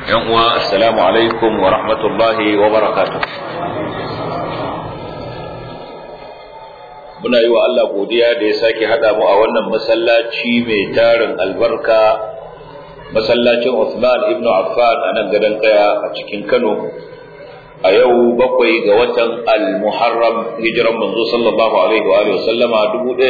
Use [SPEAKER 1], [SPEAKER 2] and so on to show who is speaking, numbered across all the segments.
[SPEAKER 1] yan uwa assalamu alaikum wa rahmatullahi wa barakatuh muna yi wa Allah godiya da ya sake haɗa mu a wannan masallaci mai tarin albarka masallacin Uthman ibn Affan a nan gadon kaya a cikin Kano a yau bakwai ga watan al-Muharram hijiran manzo sallallahu alaihi wa alihi wasallama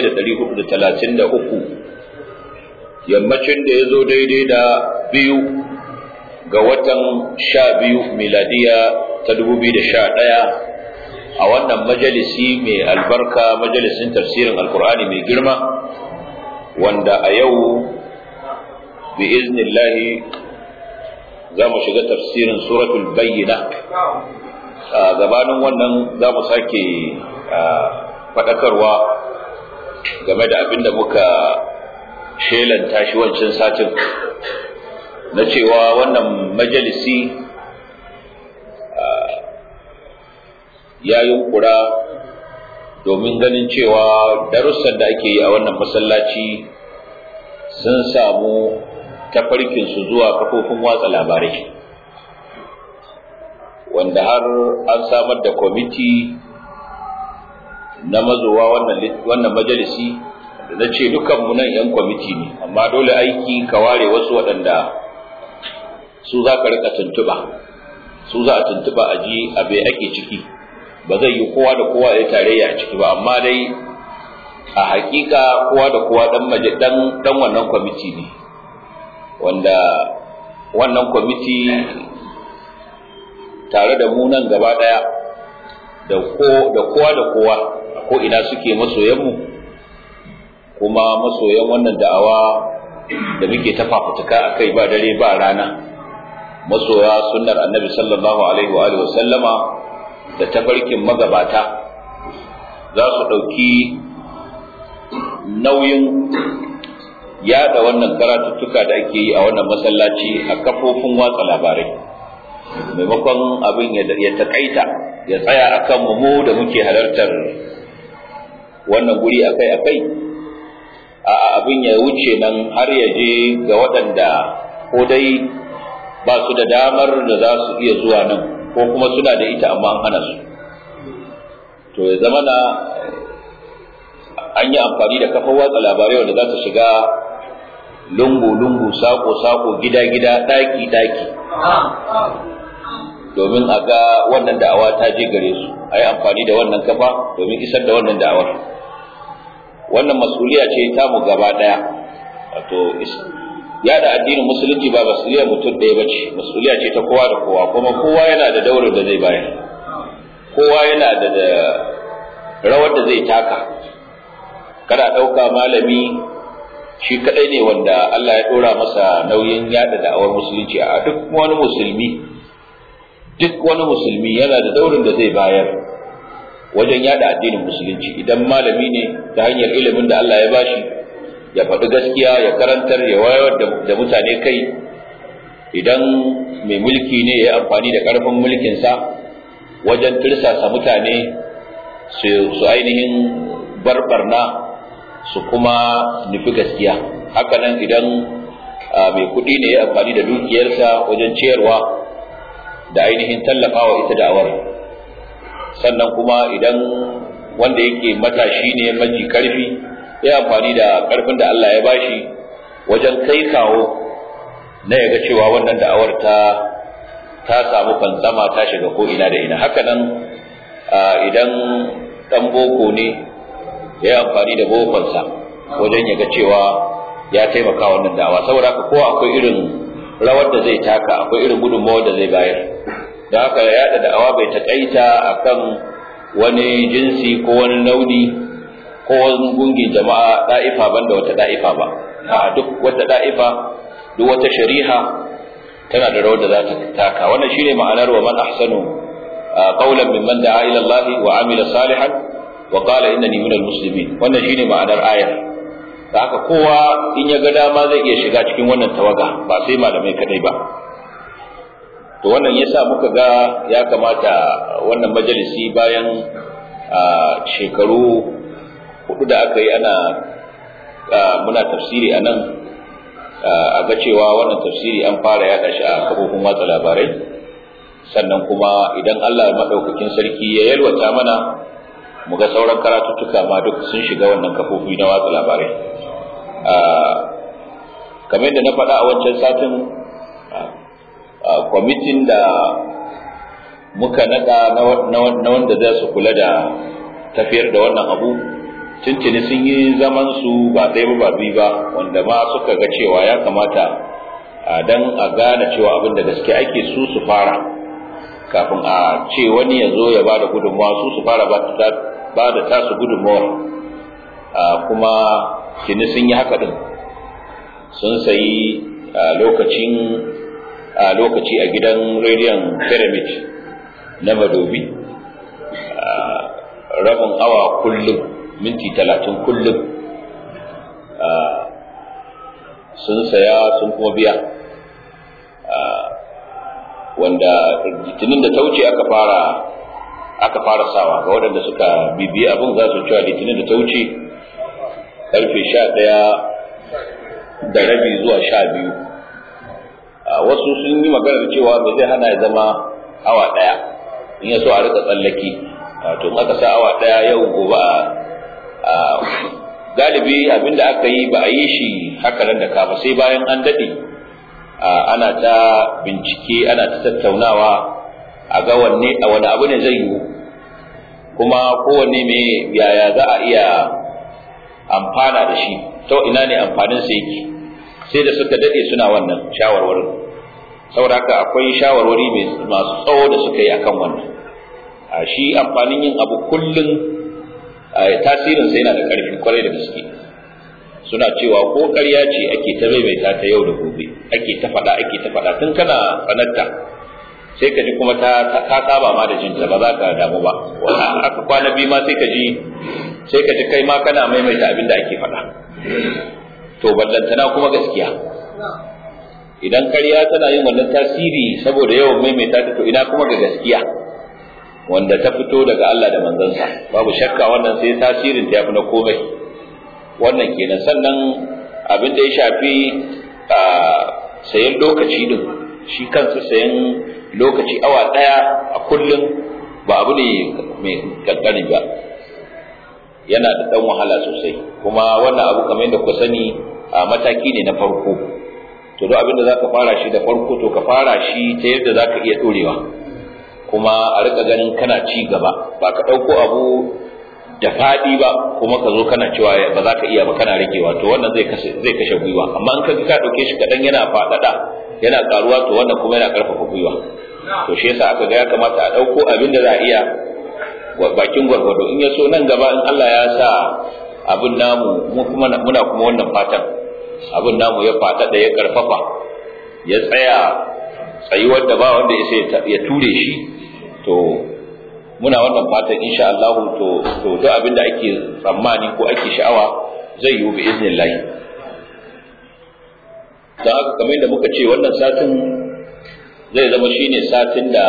[SPEAKER 1] 1433 yammacin da ya zo daidai da biyu ga watan sha biyu miladiya ta 2011 a wannan majalisi mai albarka majalisin tafsirin alkur'ani mai girma wanda a yau bi iznillahi za mu shiga tafsirin suratul bayyina a gabanin wannan za mu sake faɗakarwa game da abin da muka shelanta shi wancan satin na cewa wannan majalisi ya yunkura domin ganin cewa darussan da ake yi a wannan masallaci sun samu tafarkinsu zuwa kafofin watsa labarai wanda har an samar da kwamiti na mazowa wannan majalisi da na ce dukanmu nan 'yan kwamiti ne amma dole aiki ka ware wasu waɗanda su za ka rika tuntuɓa su za a tuntuɓa a ji abe ake ciki ba zai yi kowa da kowa ya tarayya a ciki ba amma dai a hakika kowa da kowa dan maje dan dan wannan kwamiti ne wanda wannan kwamiti tare da mu nan gaba daya da ko da kowa da kowa ko ina suke masoyan mu kuma masoyan wannan da'awa da muke ta fafutuka akai ba dare ba rana masoya sunnar annabi sallallahu alaihi wa alihi wa sallama da tafarkin magabata za su ɗauki nauyin yada wannan karatuttuka da ake yi a wannan masallaci a kafofin watsa labarai maimakon abin ya taƙaita ya tsaya a kan mu da muke halartar wannan guri akai-akai a abin ya wuce nan har ya je ga waɗanda ko dai ba su da damar da za su iya zuwa nan ko kuma suna da ita amma an hana su to ya zama na an yi amfani da kafar watsa labarai wanda za ta shiga lungu-lungu sako-sako gida-gida ɗaki-ɗaki domin a ga wannan da'awa ta je gare su a yi amfani da wannan kafa domin isar da wannan da'awar wannan masuliya ce ta mu gaba ɗaya wato yada addinin musulunci ba masuliya mutum ɗaya ba ce masuliya ce ta kowa da kowa kuma kowa yana da daurin da zai bayar kowa yana da rawar da zai taka kada ɗauka malami shi kaɗai ne wanda Allah ya ɗora masa nauyin yada da'awar musulunci a duk wani musulmi duk wani musulmi yana da daurin da zai bayar wajen yada addinin musulunci idan malami ne ta hanyar ilimin da Allah ya bashi ya faɗi gaskiya ya karantar ya wayar da mutane kai idan mai mulki ne ya amfani da ƙarfin mulkinsa wajen tirsasa mutane su ainihin barbarna su kuma nufi gaskiya hakanan idan mai kuɗi ne ya amfani da dukiyarsa wajen ciyarwa da ainihin tallafawa ita da'awar sannan kuma idan wanda yake matashi ne maji karfi ya amfani da ƙarfin da Allah ya bashi wajen kai kawo na yaga cewa wannan da'awar ta ta samu fantsama ta shiga ko ina da ina haka nan idan dan boko ne ya amfani da bokonsa wajen yaga cewa ya taimaka wannan da'awa saboda haka ko akwai irin rawar da zai taka akwai irin gudunmawar da zai bayar da haka yaɗa da'awa bai taƙaita akan wani jinsi ko wani launi ko wani gungin jama'a da'ifa banda wata da'ifa ba a duk wata da'ifa duk wata shari'a tana da rawar da za ta taka wannan shine ma'anar wa man ahsanu qawlan mimman da'a ila Allah wa amila salihan wa qala innani minal muslimin wannan shine ma'anar ayar da haka kowa in ya ga dama zai iya shiga cikin wannan tawaga ba sai malamai kadai ba to wannan yasa muka ga ya kamata wannan majalisi bayan shekaru hudu da aka yi ana muna tafsiri a nan a ga cewa wannan tafsiri an fara yaɗa shi a kafofin watsa labarai sannan kuma idan Allah maɗaukakin sarki ya yalwata mana mu ga sauran karatuttuka ma duk sun shiga wannan kafofi na watsa labarai kamar da na faɗa a wancan satin kwamitin da muka naɗa na wanda za su kula da tafiyar da wannan abu tuntuni sun yi zaman su ba ɗaya ba biyu ba wanda ma suka ga cewa ya kamata dan a gane cewa abin da gaske ake su su fara kafin a ce wani ya zo ya ba da gudunmawa su su fara ba da tasu gudunmawa kuma tuni sun yi haka din sun sayi lokacin lokaci a gidan rediyon pyramid na madobi rabin awa kullum minti talatin kullum sun saya sun kuma biya wanda litinin da ta wuce aka fara aka fara sawa ga waɗanda suka bibiyi abin za su cewa litinin da ta wuce karfe sha ɗaya da rabi zuwa sha biyu wasu sun yi maganar cewa me zai hana ya zama awa ɗaya in ya so a rika tsallaki wato in aka sa awa ɗaya yau gobe a galibi abinda aka yi ba a yi shi haka nan da kafa sai bayan an daɗe ana ta bincike ana ta tattaunawa a ga wanne a wani abu ne zai yiwu kuma kowanne me yaya za a iya amfana da shi ta ina ne amfanin sa yake sai da suka dade suna wannan shawarwarin saboda haka akwai shawarwari masu tsawo da suka yi akan wannan a shi amfanin yin abu kullum tasirin sa yana da ƙarfi kwarai da gaske suna cewa ko ƙarya ce ake ta maimaita ta yau da gobe ake ta faɗa ake ta faɗa tun kana sanarta sai ka ji kuma ta ka saba ma da jinta ba za ka damu ba aka kwana biyu ma sai ka ji sai ka ji kai ma kana maimaita abin da ake faɗa to ballantana kuma gaskiya idan ƙarya tana yin wannan tasiri saboda yawan maimaita ta to ina kuma ga gaskiya wanda ta fito daga Allah da manzansa babu shakka wannan sai tasirin ta yafi na komai wannan kenan sannan abin da ya shafi sayan lokaci din shi kansa sayan lokaci awa daya a kullum ba abu ne mai kankani ba yana da dan wahala sosai kuma wannan abu kamar yadda ku sani a mataki ne na farko to duk abin da zaka fara shi da farko to ka fara shi ta yadda zaka iya dorewa kuma a rika ganin kana ci gaba ba ka ɗauko abu da faɗi ba kuma ka zo kana cewa ba za ka iya ba kana ragewa to wannan zai kashe zai kashe gwiwa amma in ka ka ɗauke shi kaɗan yana faɗaɗa yana ƙaruwa to wannan kuma yana ƙarfafa gwiwa to shi yasa aka ga ya kamata a ɗauko abin da za a iya bakin gwargwado in ya so nan gaba in Allah ya sa abin namu mu kuma muna kuma wannan fatan abin namu ya faɗaɗa ya ƙarfafa ya tsaya tsayuwar da ba wanda ya ture shi to muna wannan fatan insha Allah to to duk abin da ake tsammani ko ake sha'awa zai yiwu bi iznillahi dan haka kamar yadda muka ce wannan satin zai zama shine satin da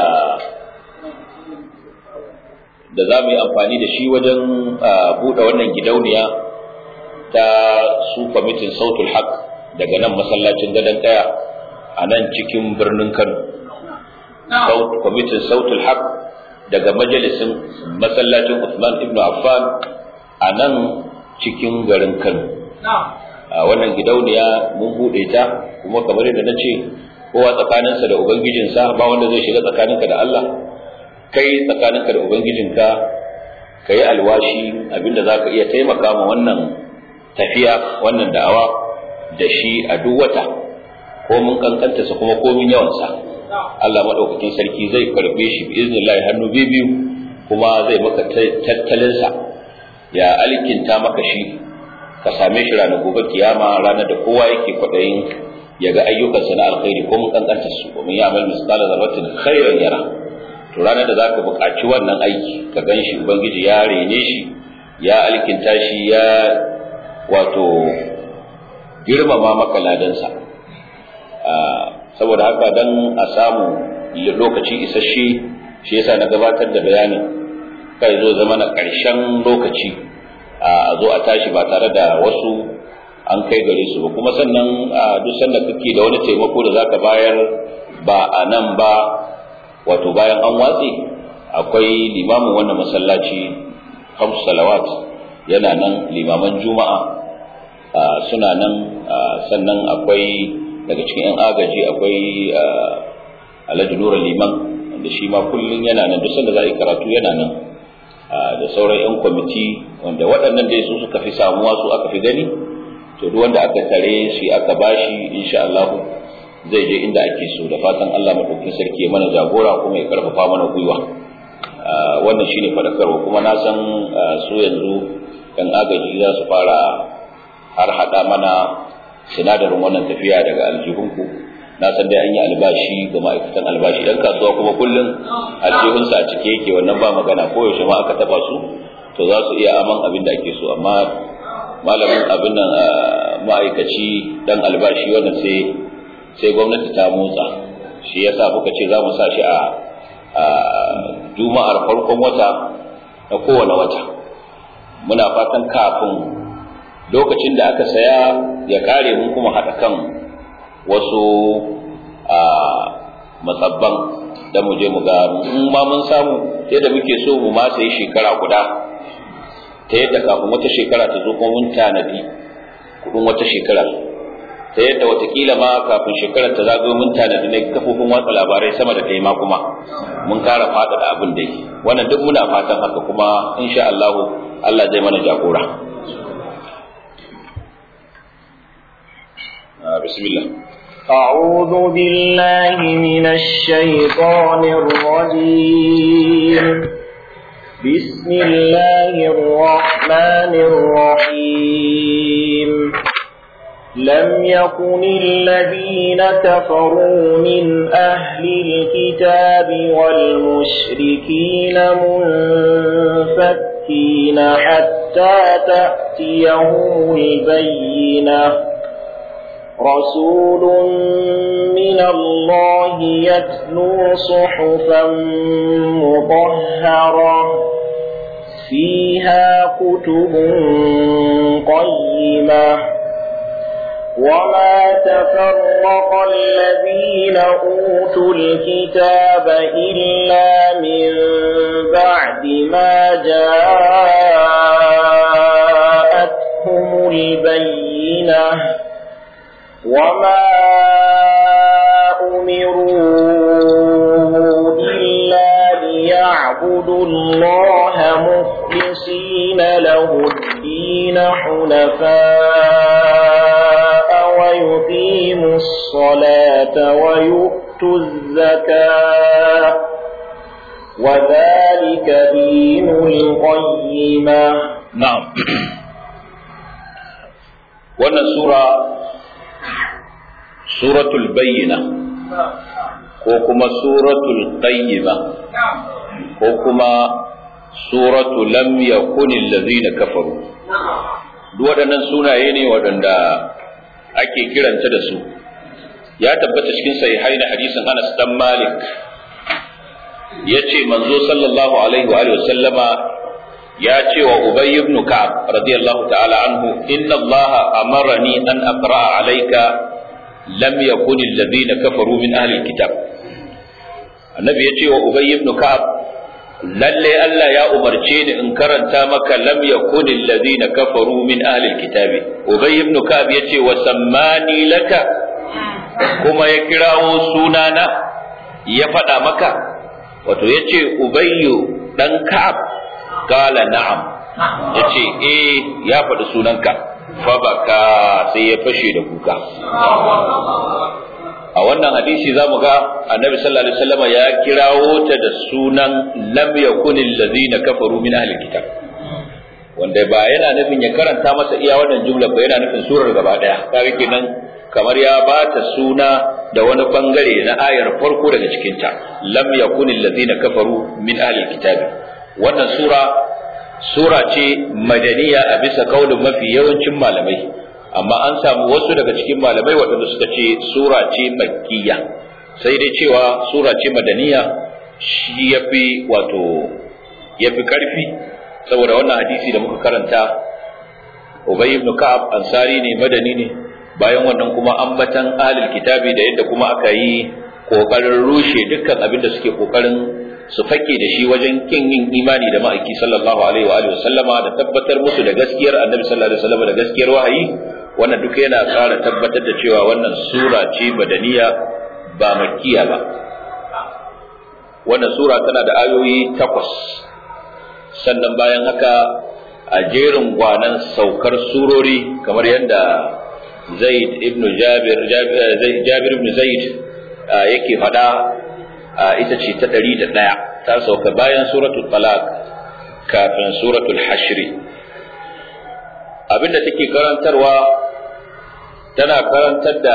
[SPEAKER 1] da za mu yi amfani da shi wajen buɗe wannan gidauniya ta su kwamitin sautul haq daga nan masallacin gadon ɗaya a nan cikin birnin kano kwamitin sautul haq daga majalisin masallacin Usman ibn Affan a nan cikin garin Kano. A wannan gidauniya mun buɗe ta kuma kamar yadda na ce kowa tsakaninsa da Ubangijinsa ba wanda zai shiga tsakaninka da Allah kai tsakaninka da Ubangijinka ka yi alwashi abinda za ka iya taimaka ma wannan tafiya wannan da'awa da shi a duk wata ko mun kankanta sa kuma komin yawansa Allah maɗaukakin sarki zai karɓe shi bi iznillahi hannu biyu kuma zai maka tattalinsa ya alkinta maka shi ka same shi ranar gobe kiyama ranar da kowa yake kwaɗayin ya ga ayyukansa na alkhairi ko mun kankanta su ko mun yi amal misqala zarratin khairan yara to ranar da zaka buƙaci wannan aiki ka gan shi ubangiji ya rene shi ya alkinta shi ya wato girmama maka ladansa saboda haka dan a samu lokaci isasshe shi yasa na gabatar da bayanin kai zo zama na ƙarshen lokaci a zo a tashi ba tare da wasu an kai gare su ba kuma sannan a duk sanda kake da wani taimako da zaka bayar ba a nan ba wato bayan an watse akwai limamin wannan masallaci hamsu salawat yana nan limaman juma'a suna nan sannan akwai daga cikin 'yan agaji akwai alhaji nura liman da shi ma kullum yana nan duk sanda za a yi karatu yana nan da sauran 'yan kwamiti wanda waɗannan dai su suka fi samuwa su aka fi gani to duk wanda aka tare shi aka bashi insha Allah zai je inda ake so da fatan Allah madaukakin sarki ya mana jagora kuma ya karfafa mana gwiwa wannan shine fadakarwa kuma na san su yanzu kan agaji za su fara har hada mana sinadarin wannan tafiya daga aljihunku na san dai an yi albashi ga ma'aikatan albashi dan kasuwa kuma kullum aljihunsa a cike yake wannan ba magana ko yaushe ma aka taba su to za su iya aman abin da ake so amma malamin abin nan ma'aikaci dan albashi wannan sai sai gwamnati ta motsa shi yasa muka ce za mu sa shi a juma'ar farkon wata na kowane wata muna fatan kafin lokacin da aka saya ya kare mun kuma haɗa kan wasu matsabban da mu je mu ga in ma mun samu yadda muke so mu ma sai shekara guda ta yadda kafin wata shekara ta zo kuma mun tanadi kudin wata shekara ta yadda watakila ma kafin shekarar ta zagayo mun tanadi na kafofin watsa labarai sama da kai ma kuma mun kara faɗaɗa abin da wannan duk muna fatan haka kuma insha Allah Allah zai mana jagora bismillah
[SPEAKER 2] أعوذ بالله من الشيطان الرجيم بسم الله الرحمن الرحيم لم يكن الذين كفروا من أهل الكتاب والمشركين منفكين حتى تأتيهم البينة رسول من الله يتلو صحفا مطهرة فيها كتب قيمة وما تفرق الذين أوتوا الكتاب إلا من بعد ما جاءتهم البينة وما أمروا إلا ليعبدوا الله مخلصين له الدين حنفاء ويقيموا الصلاة ويؤتوا الزكاة وذلك دين القيمة
[SPEAKER 1] نعم wannan sura suratul bayyina ko kuma suratul qayyima ko kuma suratu lam yakun allazina kafaru duk waɗannan sunaye ne waɗanda ake kiranta da su ya tabbata cikin sahihai na hadisin Anas dan Malik yace manzo sallallahu alaihi wa sallama ya ce wa Ubay ibn Ka'ab radiyallahu ta'ala anhu inna Allah amarani an aqra alayka lam yakun alladhina kafaru min ahli alkitab annabi ya ce wa Ubay ibn Ka'ab lalle Allah ya umarce ni in karanta maka lam yakun alladhina kafaru min ahli alkitab Ubay ibn Ka'ab ya ce wa sammani laka kuma ya kirawo sunana ya faɗa maka wato ya ce Ubayyu dan Ka'ab kala na'am ya ce eh ya faɗi sunanka fa baka sai ya fashe da kuka a wannan hadisi za mu ga annabi sallallahu alaihi wasallam ya kirawo ta da sunan lam yakunil ladina kafaru min ahli kitab wanda ba yana nufin ya karanta masa iya wannan jumla ba yana nufin surar gaba daya kaga kenan kamar ya ba ta suna da wani bangare na ayar farko daga cikinta lam yakunil ladina kafaru min ahli kitab wannan sura sura ce madaniya a bisa kaulin mafi yawancin malamai amma an samu wasu daga cikin malamai waɗanda suka ce sura ce makkiya sai dai cewa sura ce madaniya shi yafi wato yafi karfi saboda wannan hadisi da muka karanta ubay ibn ka'ab ansari ne madani ne bayan wannan kuma ambatan ahlul kitabi da yadda kuma aka yi kokarin rushe dukkan abin da suke kokarin su fake da shi wajen kin yin imani da ma'aiki sallallahu alaihi wa alihi sallama da tabbatar musu da gaskiyar annabi sallallahu alaihi wasallam da gaskiyar wahayi wannan duka yana ƙara tabbatar da cewa wannan sura ce badaniya ba makkiya ba wannan sura tana da ayoyi takwas sannan bayan haka a jerin gwanan saukar surori kamar yadda zaid ibn jabir jabir ibn zaid yake faɗa ita ce ta ɗari da ɗaya ta sauka bayan suratul talaq kafin suratul hashri abinda take karantarwa tana karantar da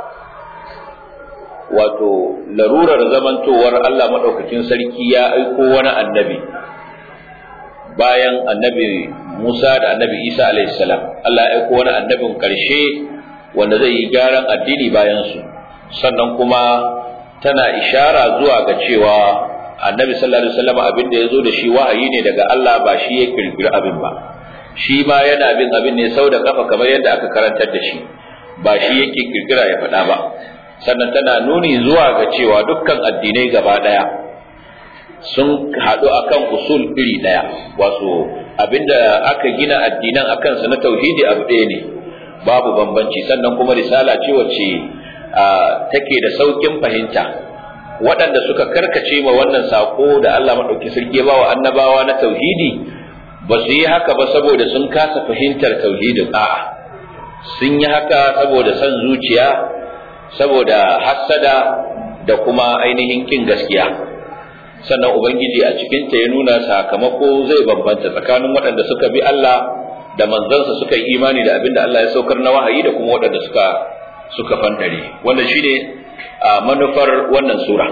[SPEAKER 1] wato larurar zamantowar Allah maɗaukakin sarki ya aiko wani annabi bayan annabi Musa da annabi Isa salam Allah ya aiko wani annabin ƙarshe wanda zai yi gyaran addini bayan su sannan kuma tana ishara zuwa ga cewa annabi sallallahu alaihi wasallam abin da ya zo da shi wahayi ne daga Allah ba shi ya kirkiri abin ba shi ma yana bin abin ne sau da kafa kamar yadda aka karantar da shi ba shi yake kirkira ya faɗa ba sannan tana nuni zuwa ga cewa dukkan addinai gaba ɗaya sun haɗu akan usul iri ɗaya wato abinda aka gina addinan akan sa na tauhidi abu ɗaya ne babu bambanci sannan kuma risala ce wacce take da saukin fahimta waɗanda suka karkace ma wannan sako da Allah maɗauki sarki ya bawa annabawa na tauhidi ba su yi haka ba saboda sun kasa fahimtar tauhidin a'a sun yi haka saboda son zuciya saboda hassada da kuma ainihin kin gaskiya sannan ubangiji a cikinta ya nuna sakamako zai bambanta tsakanin waɗanda suka bi Allah da manzansa suka yi imani da abin da Allah ya saukar na wahayi da kuma waɗanda suka suka fantare wannan shine manufar wannan sura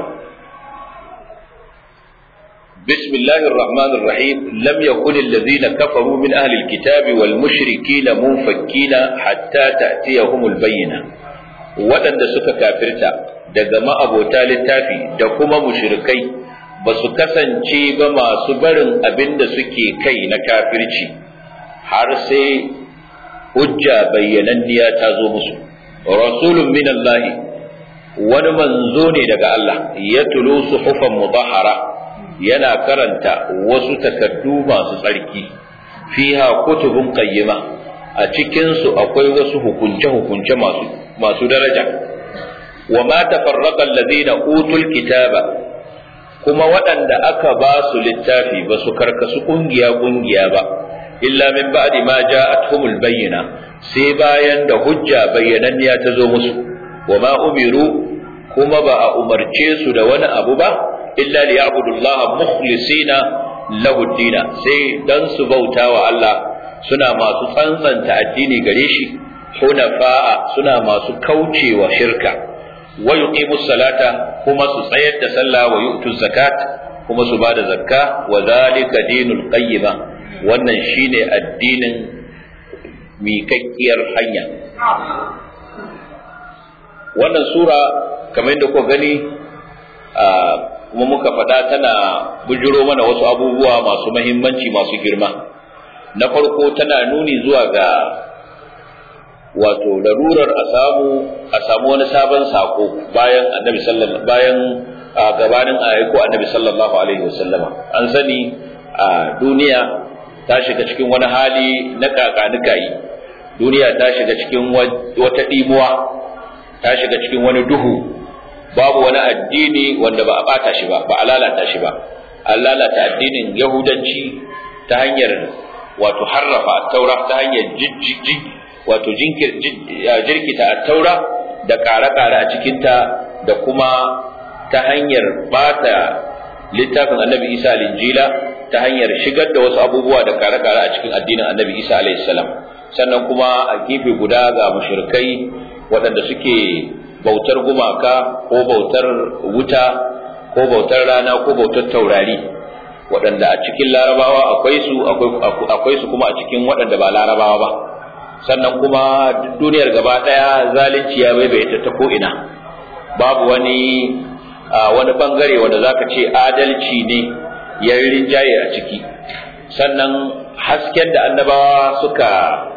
[SPEAKER 1] بسم الله الرحمن الرحيم لم يكن الذين كفروا من أهل الكتاب والمشركين منفكين حتى تأتيهم البينة waɗanda suka kafirta daga ma'abota littafi da kuma mushrikai ba su kasance ba masu barin abin da suke kai na kafirci har sai hujja bayyananniya ta zo musu rasulun min Allah wani manzo ne daga Allah ya tulo suhufan mudahara yana karanta wasu takardu masu tsarki fiha kutubun qayyima a cikinsu akwai wasu hukunce-hukunce masu masu daraja wa ma tafarraqa alladhina utul kitaba kuma waɗanda aka ba su littafi ba su karkasu kungiya kungiya ba illa min ba'di ma ja'atuhumul bayyina sai bayan da hujja bayyananniya ta zo musu wa ma umiru kuma ba a umarce su da wani abu ba illa liya'budullaha mukhlisina lahu dina sai dan su bauta wa Allah suna masu tsantsanta addini gare shi hunafa'a suna masu kaucewa shirka wa yuqimu salata kuma su tsayar da sallah wa yu'tu zakat kuma su bada zakka wa zalika dinul qayyima wannan shine addinin miƙaƙƙiyar hanya wannan sura kamar yadda kuka gani kuma muka faɗa tana bujiro mana wasu abubuwa masu mahimmanci masu girma na farko tana nuni zuwa ga wato larurar a samu a samu wani sabon sako bayan annabi sallallahu bayan gabanin ayyuko annabi sallallahu alaihi wasallama an sani a duniya ta shiga cikin wani hali na kakanikayi duniya ta shiga cikin wata ɗimuwa ta shiga cikin wani duhu babu wani addini wanda ba a bata shi ba ba a lalata shi ba an lalata addinin yahudanci ta hanyar wato harrafa taura ta hanyar wato jirkita taura da ƙare-ƙare a cikinta da kuma ta hanyar bata littafin annabi isa linjila ta hanyar shigar da wasu abubuwa da ƙare-ƙare a cikin addinin annabi isa alaihi salam sannan kuma a gefe guda ga mushrikai waɗanda suke bautar gumaka ko bautar wuta ko bautar rana ko bautar taurari waɗanda a cikin larabawa akwai su akwai su kuma a cikin waɗanda ba larabawa ba sannan kuma duniyar gaba ɗaya zalunci ya baibaita ta ko'ina babu wani wani bangare wanda zaka ce adalci ne ya rinjaye a ciki sannan hasken da annabawa suka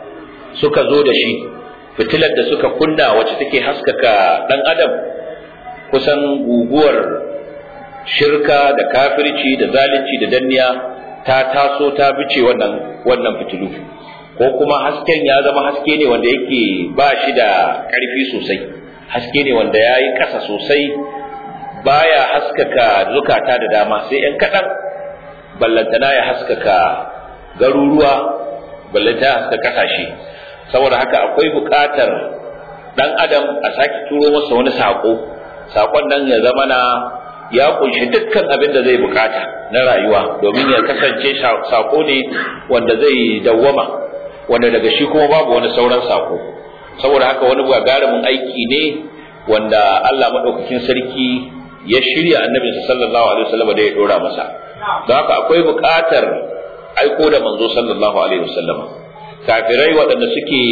[SPEAKER 1] suka zo da shi fitilar da suka kunna wacce take haskaka dan adam kusan guguwar shirka da kafirci da zalunci da danniya ta taso ta bice wannan wannan fitilu ko kuma hasken ya zama haske ne wanda yake ba shi da ƙarfi sosai haske ne wanda ya yi ƙasa sosai baya haskaka zukata da dama sai ‘yan kaɗan ballantana ya haskaka garuruwa ballantana ya haskaka ƙasashe saboda haka akwai buƙatar ɗan adam a sake turo masa wani saƙo saƙon nan ya zama na ya kunshi dukkan abin da zai bukata na rayuwa domin ya kasance saƙo ne wanda zai dawwama wanda daga shi kuma babu wani sauran saƙo saboda haka wani gagarumin aiki ne wanda Allah maɗaukakin sarki ya shirya annabinsa sallallahu alaihi wasallam da ya dora masa don haka akwai buƙatar aiko da manzo sallallahu alaihi wasallam kafirai waɗanda suke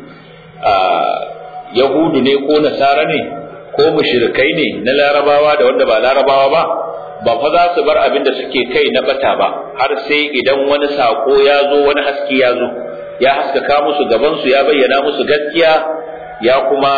[SPEAKER 1] yahudu ne ko nasara ne ko mushrikai ne na larabawa da wanda ba larabawa ba ba fa za su bar abin da suke kai na bata ba har sai idan wani sako ya zo wani haske ya zo ya haskaka musu gaban su ya bayyana musu gaskiya ya kuma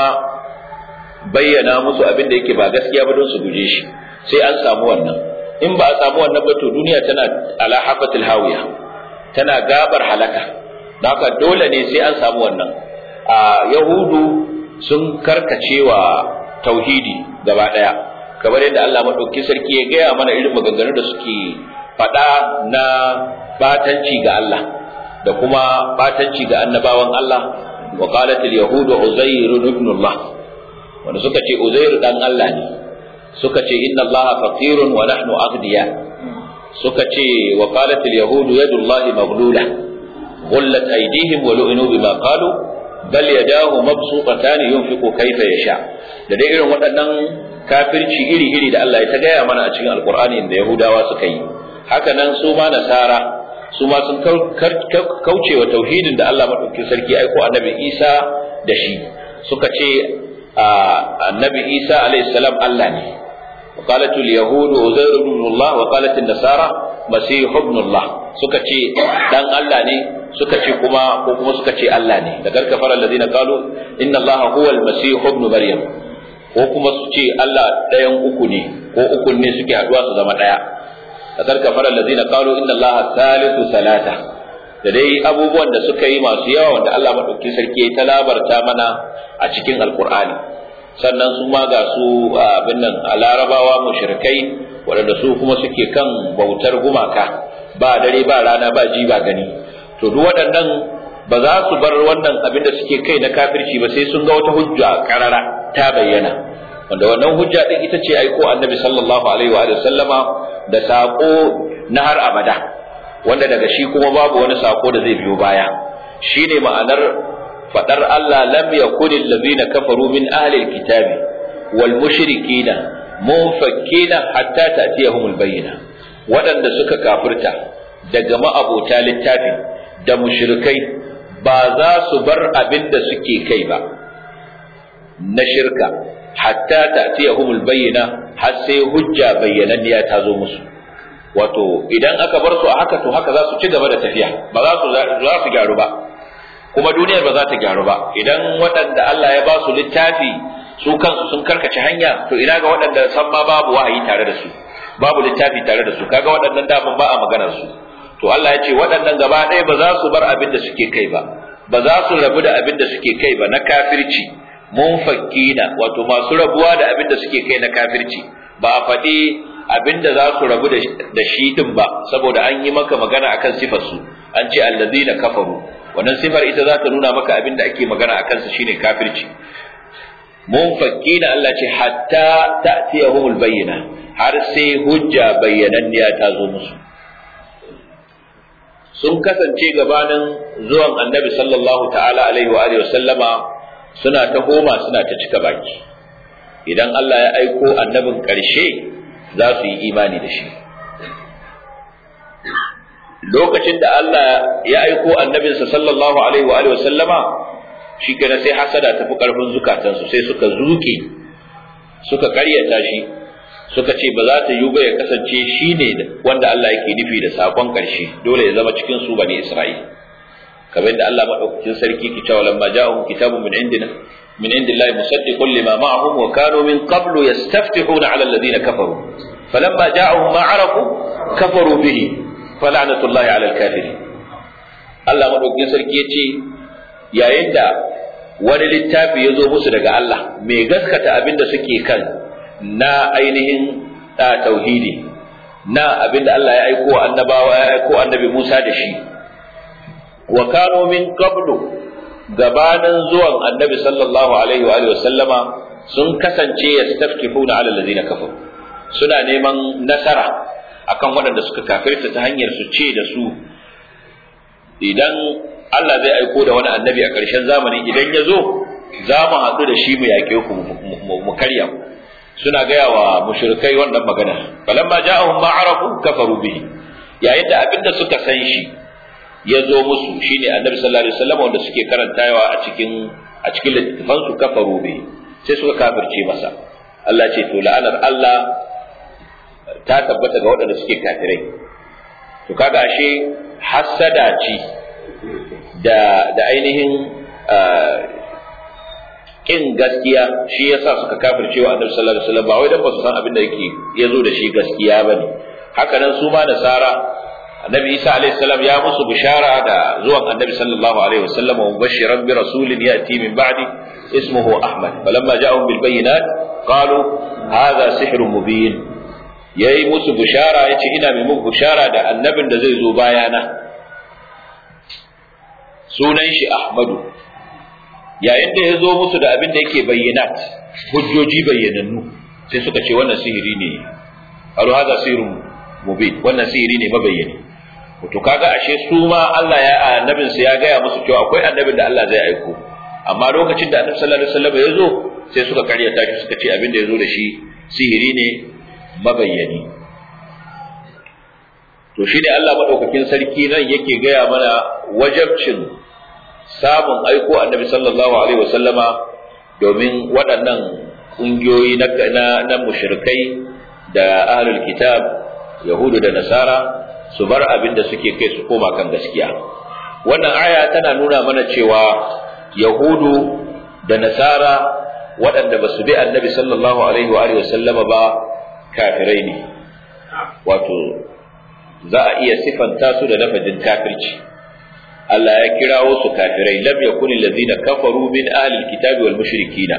[SPEAKER 1] bayyana musu abin da yake ba gaskiya ba don su guje shi sai an samu wannan in ba a samu wannan ba to duniya tana ala hafatil hawiya tana gabar halaka haka dole ne sai an samu wannan a yahudu sun karkacewa tauhidi gaba daya kamar yadda Allah madauki sarki ya gaya mana irin maganganun da suke faɗa na batanci ga Allah da kuma batanci ga annabawan Allah wa qalat al yahud uzair ibn Allah wanda suka ce uzair dan Allah ne suka ce inna Allah faqirun wa nahnu aghniya suka ce wa qalat al yahud yadu Allah maghlula غلت أيديهم ولعنوا بما قالوا bal yadahu mabsuqatan yunfiqu kayfa yasha da dai irin waɗannan kafirci iri-iri da Allah ya ta gaya mana a cikin alqur'ani da yahudawa suka yi haka nan su ma nasara su ma sun kauce wa tauhidin da Allah madaukakin sarki aiko annabi Isa da shi suka ce annabi Isa alayhi salam Allah ne وقالت اليهود عزير ابن الله وقالت النصارى مسيح ابن الله suka ce dan Allah ne suka ce kuma ko kuma suka ce Allah ne da garkafara alladhina qalu inna allaha huwa almasih ibn maryam ko kuma su ce Allah ɗayan uku ne ko uku ne suke haduwa su zama ɗaya da garkafara alladhina qalu inna allaha thalithu salata da dai abubuwan da suka yi masu yawa wanda Allah madaukakin sarki ya talabarta mana a cikin alqur'ani sannan su ma ga su abin nan a larabawa mushrikai waɗanda su kuma suke kan bautar gumaka ba dare ba rana ba ji ba gani to duk waɗannan ba za su bar wannan abin da suke kai na kafirci ba sai sun ga wata hujja karara ta bayyana wanda wannan hujja din ita ce aiko annabi sallallahu alaihi wa sallama da sako na har abada wanda daga shi kuma babu wani sako da zai biyo baya shine ma'anar fadar Allah lam yakun allazina kafaru min ahli alkitabi wal mushrikina munfakkina hatta ta'tiyahum albayyina waɗanda suka kafirta daga ma'abota littafi da mushrikai ba za su bar abin da suke kai ba na shirka hatta ta'tiyahum albayyina har sai hujja bayyananniya ta zo musu wato idan aka bar su a haka to haka za su ci gaba da tafiya ba za su za su gyaru ba kuma duniyar ba za ta gyaru ba idan waɗanda Allah ya ba su littafi su kansu sun karkace hanya to ina ga waɗanda san ma babu wahayi tare da su babu littafi tare da su kaga waɗannan daman ba a maganar su to Allah ya ce waɗannan gaba ɗaya ba za su bar abin da suke kai ba ba za su rabu da abin da suke kai ba na kafirci munfakkina wato masu rabuwa da abin da suke kai na kafirci ba a faɗi abin da za su rabu da shi din ba saboda an yi maka magana akan sifar su an ce allazina kafaru wannan sifar ita za ta nuna maka abin da ake magana a kansa shine kafirci munfakkina Allah ce hatta ta'tiyahumul bayyina har sai hujja bayyananniya ta zo musu sun kasance gabanin zuwan annabi sallallahu ta'ala alaihi wa alihi sallama suna ta homa suna ta cika baki idan Allah ya aiko annabin ƙarshe za su yi imani da shi lokacin da Allah ya aiko annabinsa sallallahu alaihi wa alihi sallama shi kenan sai hasada ta fi karfin zukatansu sai suka zuke suka karyata shi suka ce ba za ta yi ba ya kasance shi ne wanda Allah yake nufi da sakon karshe dole ya zama cikin su bane Isra'il kamar da Allah madaukakin sarki ki cewa lamma ja'ahum kitabun min indina min indillahi musaddiqun lima ma'ahum wa kanu min qablu yastaftihuna 'ala alladhina kafaru falamma ja'ahum ma 'arafu kafaru bihi fala'natullahi 'ala al-kafirin Allah madaukakin sarki yace yayin da wani littafi ya zo musu daga Allah mai gaskata abin da suke kan na ainihin tauhidi na abin da Allah ya aiko annabawa ya aiko annabi Musa da shi wa kanu min qablu gabanin zuwan annabi sallallahu alaihi wa alihi sallama sun kasance yastafkifuna ala allazina kafaru suna neman nasara akan waɗanda suka kafirta ta hanyar su ce da su idan Allah zai aiko da wani annabi a ƙarshen zamani idan ya zo za mu haɗu da shi mu yaƙe ku mu karya suna gaya wa mushrikai wannan magana falamma ja'ahum ma arafu kafaru bihi yayin da abinda suka san shi ya zo musu shine annabi sallallahu alaihi wasallam wanda suke karantawa a cikin a cikin littafan su kafaru bihi sai suka kafirce masa Allah ce to la'anar Allah ta tabbata ga waɗanda suke kafirai to kaga ashe hasada ce da da ainihin kin gaskiya shi yasa suka kafirce wa Annabi sallallahu alaihi wasallam ba wai dan ba su san abin da yake yazo da shi gaskiya bane haka nan su ma nasara Annabi Isa alaihi salam ya musu bishara da zuwan Annabi sallallahu alaihi wasallam wa mubashiran bi rasulin yati min ba'di ismuhu Ahmad falamma ja'ahum bil bayyinat qalu hadha sihrun mubin yayi musu bishara yace ina mai muku bishara da annabin da zai zo bayana sunan shi Ahmadu yayin da ya zo musu da abin da yake bayyanat hujjoji bayyanannu sai suka ce wannan sihiri ne aro haza sihirun mubin wannan sihiri ne mabayyani to kaga ashe su ma Allah ya annabin sa ya gaya musu cewa akwai annabin da Allah zai aiko amma lokacin da annabi sallallahu alaihi wasallam ya zo sai suka karyata shi suka ce abin da ya zo da shi sihiri ne mabayyani to shi ne Allah madaukakin sarki nan yake gaya mana wajabcin samun aiko annabi sallallahu alaihi wasallama domin waɗannan ƙungiyoyi na na, na mushrikai da ahlul kitab yahudu da nasara su bar abin da suke kai su koma kan gaskiya wannan aya tana nuna mana cewa yahudu da nasara waɗanda ba su bi annabi sallallahu alaihi wa sallama ba kafirai ne wato za a iya sifanta su da lafazin kafirci Allah ya kirawo su kafirai lam yakun allazina kafaru min ahli alkitabi wal mushrikina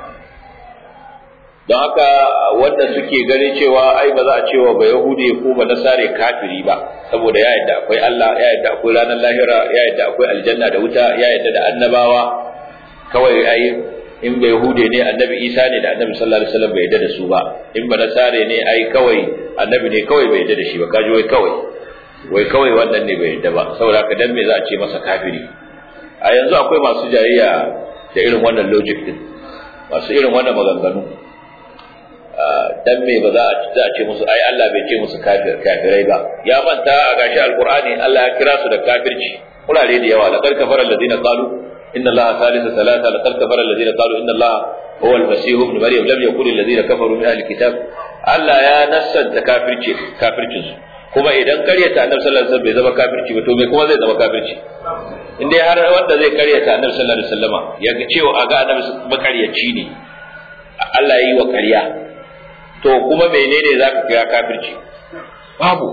[SPEAKER 1] don haka wanda suke gani cewa ai ba za a cewa ba yahudi ko ba nasare kafiri ba saboda ya yadda akwai Allah ya yadda akwai ranar lahira ya yadda akwai aljanna da wuta ya yadda da annabawa kawai ai in ba yahude ne annabi isa ne da annabi sallallahu alaihi wasallam bai yadda da su ba in ba nasare ne ai kawai annabi ne kawai bai yadda da shi ba kaji wai kawai wai kawai wannan ne bai yadda ba saboda haka dan me za a ce masa kafiri a yanzu akwai masu jayayya da irin wannan logic din masu irin wannan maganganu dan me ba za a za a ce musu ai Allah bai ce musu kafir kafirai ba ya manta a gashi alqur'ani Allah ya kira su da kafirci kurare da yawa laqad kafara alladhina qalu inna allaha thalithu thalatha laqad kafara alladhina qalu inna allaha huwa al-masih ibn maryam lam yakul alladhina kafaru min ahli kitab Allah ya nassanta kafirci kafircin su kuma idan karyata annabi sallallahu alaihi wasallam bai zama kafirci ba to me kuma zai zama kafirci in dai har wanda zai karyata annabi sallallahu alaihi wasallama ya ga cewa a ga annabi makaryaci ne Allah ya yi wa karya to kuma menene zaka kira kafirci babu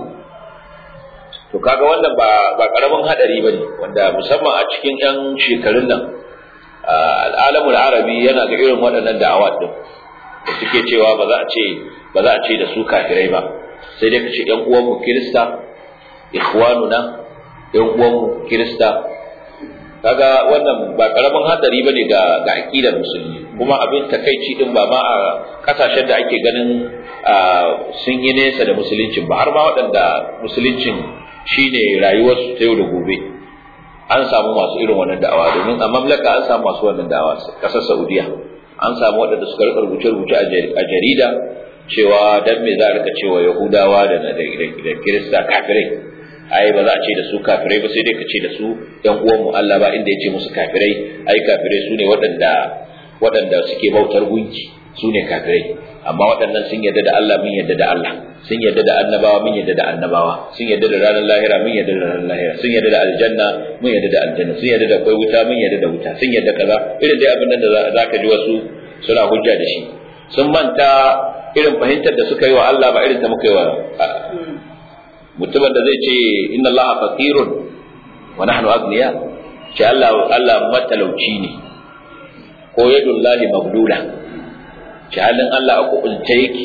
[SPEAKER 1] to kaga wannan ba ba karamin hadari bane wanda musamman a cikin yan shekarun nan al'alamul arabi yana ga irin waɗannan da'awat din da suke cewa ba za a ce ba za a ce da su kafirai ba sai dai ka ce yan uwanmu kirista ikhwanuna yan uwanmu kirista kaga wannan ba karamin hadari bane ga ga aqidar musulmi kuma abin takeici din ba ma a kasashen da ake ganin sun yi nesa da musuluncin ba har ma waɗanda musuluncin shine rayuwarsu ta yau da gobe an samu masu irin wannan da'awa domin a mamlaka an samu masu wannan da'awa kasar Saudiya an samu waɗanda suka rika rubuce-rubuce a jarida cewa dan me za a rika cewa Yahudawa da da Kirista kafirai ai ba za a ce da su kafirai ba sai dai ka ce da su ɗan uwanmu Allah ba inda ya ce musu kafirai ai kafirai su ne waɗanda waɗanda suke bautar gunki su ne kafirai amma waɗannan sun yarda da Allah mun yarda da Allah sun yarda da annabawa mun yarda da annabawa sun yarda da ranar lahira mun yarda da ranar lahira sun yarda da aljanna mun yarda da aljanna sun yarda da akwai wuta mun yarda da wuta sun yarda kaza irin dai abin da za ka ji wasu suna hujja da shi sun manta irin fahimtar da suka yi wa Allah ba irin ta muka yi wa mutumin da zai ce inna Allah faqirun wa nahnu agniya ce Allah Allah matalauci ne ko yadullahi magdula ce halin Allah a kukunce yake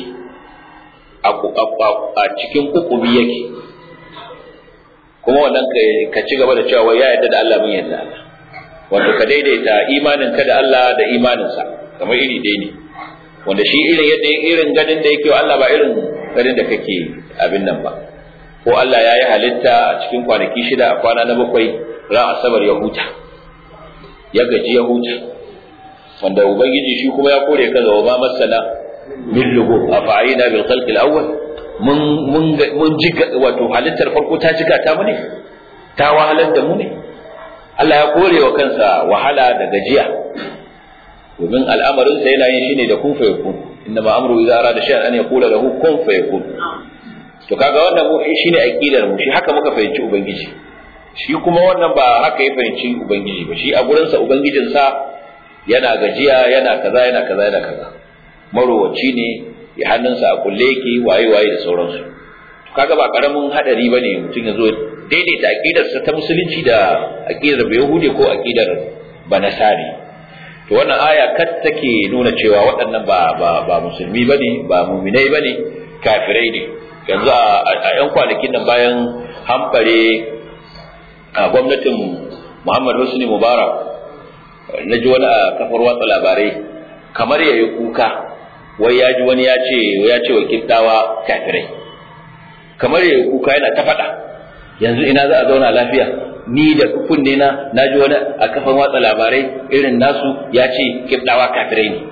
[SPEAKER 1] a cikin kukumi yake kuma wannan ka ci gaba da cewa wai ya yarda da Allah mun yarda Allah wato ka daidaita imanin ka da Allah da imaninsa kamar iri dai ne wanda shi irin yadda irin ganin da yake wa Allah ba irin ganin da kake abin nan ba ko Allah ya yi halitta a cikin kwanaki shida a kwana na bakwai ran asabar ya huta ya gaji ya huta wanda ubangiji shi kuma ya kore kaza wa ma masana min lugu afa'ina bil khalqi al awwal mun mun mun jiga wato halittar farko ta jiga ta mu ne ta wahalar da mu ne Allah ya kore wa kansa wahala da gajiya domin al'amarin sa yana yin shine da kun fa yakun inna ma amru idza arada shay'an an yaqula lahu kun fa yakun to kaga wannan mu shine aqidar mu shi haka muka fahimci ubangiji shi kuma wannan ba haka ya fahimci ubangiji ba shi a gurin sa ubangijin sa yana gajiya yana kaza yana kaza yana kaza marowaci ne ya hannunsa a kulle yake waye waye da sauransu to kaga ba karamin hadari bane mutum ya zo daidaita aqidar sa ta musulunci da aqidar yahudi ko aqidar banasari to wannan aya kat take nuna cewa waɗannan ba ba ba musulmi bane ba mu'minai bane kafirai ne yanzu a yan kwanakin nan bayan hamfare a gwamnatin Muhammad Husni Mubarak na ji wani a kafar watsa labarai kamar ya yi kuka wai ya ji wani ya ce ya ce wa kiddawa kafirai kamar ya yi kuka yana ta faɗa yanzu ina za a zauna lafiya ni da kunne na na ji wani a kafar watsa labarai irin nasu ya ce kiddawa kafirai ne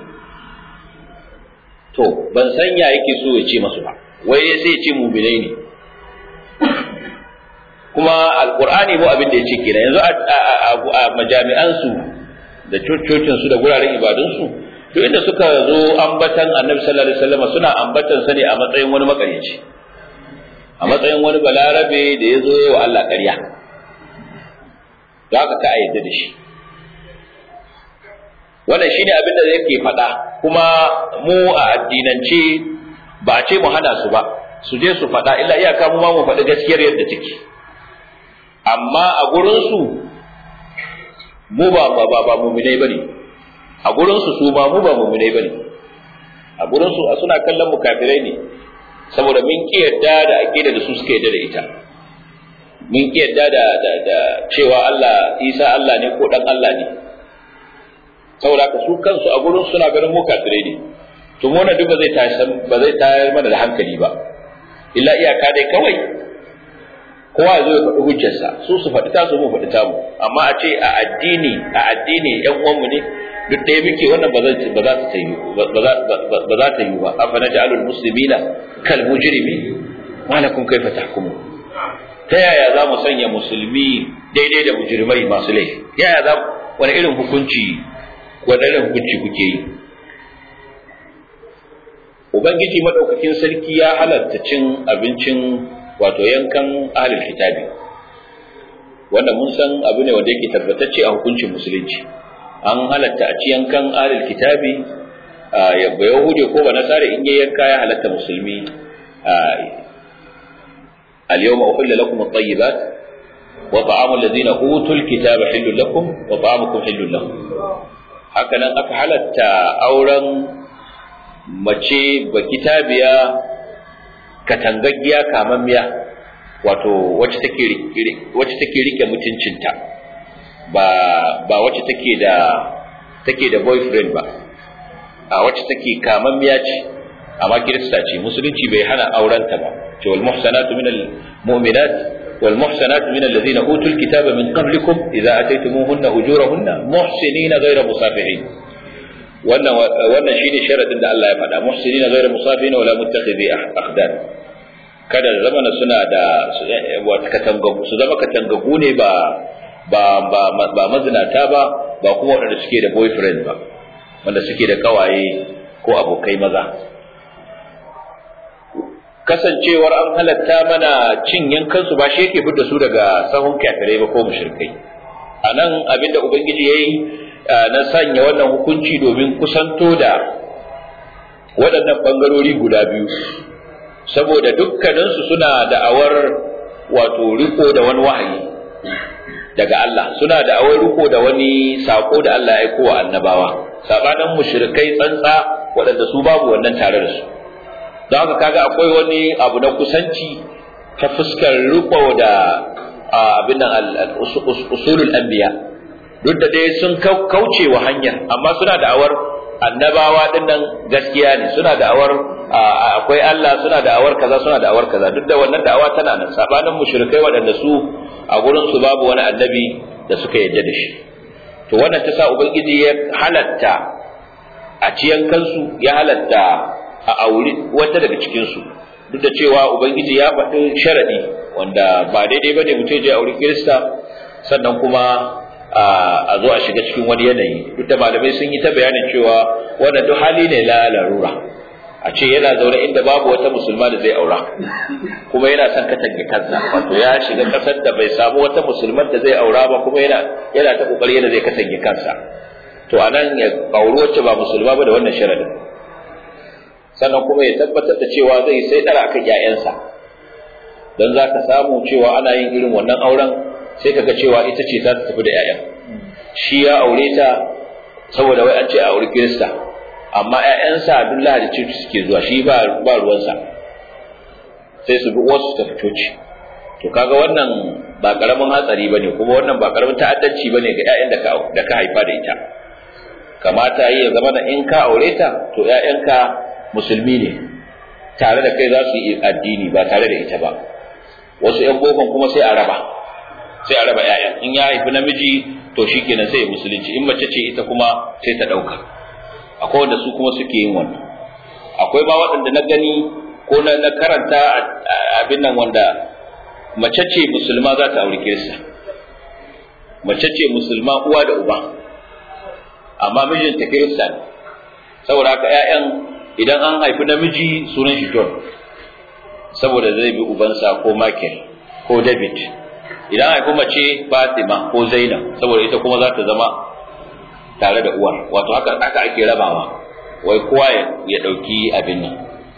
[SPEAKER 1] to ban san ya yake so ya ce masu ba wai sai ya ce muminai ne kuma alqur'ani mu abin da ya ce kenan yanzu a majami'ansu da cocinsu da guraren ibadunsu to inda suka zo ambatan annabi sallallahu alaihi wasallam suna ambatan sa ne a matsayin wani makarici a matsayin wani balarabe da ya zo wa Allah ƙarya da haka ka ayyade da shi wannan shine abin da yake faɗa kuma mu a addinance ba a ce mu hana su ba su je su faɗa illa iyaka mu ma mu faɗi gaskiyar yadda take amma a gurin su mu ba ba ba, ba muminai bane a gurin su su ba mu ba muminai bane a gurin su suna kallon mu kafirai ne saboda mun ki yadda da aqida da su suka yadda da ita mun ki yadda da da, da cewa Allah Isa Allah ne ko dan Allah ne saboda ka su kansu a gurin suna ganin mu kafirai ne to mu duk ba zai tashi ba zai tayar mana da hankali ba illa iyaka dai kawai kowa ya zo ya faɗi hujjarsa su su faɗi tasu mu faɗi tamu amma a ce a addini a addini ƴan uwanmu ne duk ɗaya muke wannan ba za ba za ta yi ba za ta yi ba afa naj'alul muslimina kal mujrimi wa lakum kayfa tahkumu ta yaya za mu sanya musulmi daidai da mujrimai masu laifi yaya za wani irin hukunci wani irin hukunci kuke yi ubangiji madaukakin sarki ya halatta cin abincin wato yankan ahlul kitabi wanda mun san abu ne wanda yake tabbatacce a hukuncin musulunci an halatta a ci yankan ahlul kitabi ya ba yahudi ko ba nasara in yayi yanka ya halatta musulmi اليوم أحل لكم الطيبات وطعام الذين أوتوا الكتاب حل لكم وطعامكم حل لهم هكذا أفعلت أورا mace ba kitabiya katangaggiya kamammiya wato wacce take wacce take rike mutuncinta ba ba wacce take da take da boyfriend ba a wacce take kamammiya ce amma kirista ce musulunci bai hana aurenta ba ce wal muhsanatu minal mu'minat wal muhsanatu minal ladina utul kitaba min qablikum idza ataytumuhunna ujurahunna muhsinina ghayra musafihin wannan wannan shine sharadin da Allah ya faɗa muhsinina ghayra musafina wala muttakhidhi akhdan kada zamana suna da wata katangagu su zama katangagu ne ba ba ba ba mazinata ba ba kuma wanda suke da boyfriend ba wanda suke da kawaye ko abokai maza kasancewar an halatta mana cin yankansu ba shi yake fidda su daga sahun kafirai ba ko mushrikai a nan abinda ubangiji ya yi na sanya wannan hukunci domin kusanto da waɗannan ɓangarori guda biyu saboda dukkaninsu suna da'awar wato riko da wani wahayi daga Allah suna da'awar riko da wani sako da Allah ya aiko wa annabawa sabanin mushrikai tsantsa waɗanda su babu wannan tare da su don haka kaga akwai wani abu na kusanci ta fuskar riko da abin nan usulul anbiya duk da dai sun kauce wa hanyar amma suna da'awar annabawa din nan gaskiya ne suna da'awar akwai Allah suna da'awar kaza suna da'awar kaza duk da wannan da'awa tana nan sabanin mushrikai waɗanda su a gurin su babu wani annabi da suka yarda da shi to wannan ta sa ubangiji ya halatta a ciyan kansu ya halatta a auri wata daga cikin su duk da cewa ubangiji ya faɗi sharadi wanda ba daidai bane mutum je auri kirista sannan kuma a zo a shiga cikin wani yanayi duk da malamai sun yi ta bayanin cewa wannan duk hali ne la larura a ce yana zaune inda babu wata musulma da zai aura kuma yana son katange kansa wato ya shiga kasar da bai samu wata musulman da zai aura ba kuma yana yana ta kokari yana zai katange kansa to anan ya auri wacce ba musulma ba da wannan sharadin sannan kuma ya tabbatar da cewa zai sai dara akan ƴaƴansa dan za ka samu cewa ana yin irin wannan auren sai kaga cewa ita ce za ta tafi da ƴaƴan shi ya aure ta saboda wai an ce a auri kirista amma ƴaƴansa duk lahadi coci suke zuwa shi ba ba ruwansa sai su bi wasu su tafi coci to kaga wannan ba karamin hatsari bane kuma wannan ba karamin ta'addanci bane ga ƴaƴan da ka da ka haifa da ita kamata yi ya zama da in ka aure ta to ƴaƴanka musulmi ne tare da kai za su yi addini ba tare da ita ba wasu ƴan bokon kuma sai a raba sai a raba ƴaƴan in ya haifi namiji to shikenan sai ya musulunci in mace ce ita kuma sai ta ɗauka akwai wanda su kuma suke yin wannan akwai ba waɗanda na gani ko na, na karanta abin nan wanda mace ce musulma za ta auri kirista mace ce musulma uwa da uba amma mijinta kirista ne saboda haka ƴaƴan idan an haifi namiji sunan shi John saboda zai bi ubansa ko Michael ko David idan haifi mace Fatima ko Zainab saboda ita kuma za ta zama tare da uwar wato haka aka ake rabawa wai kowa ya dauki abin nan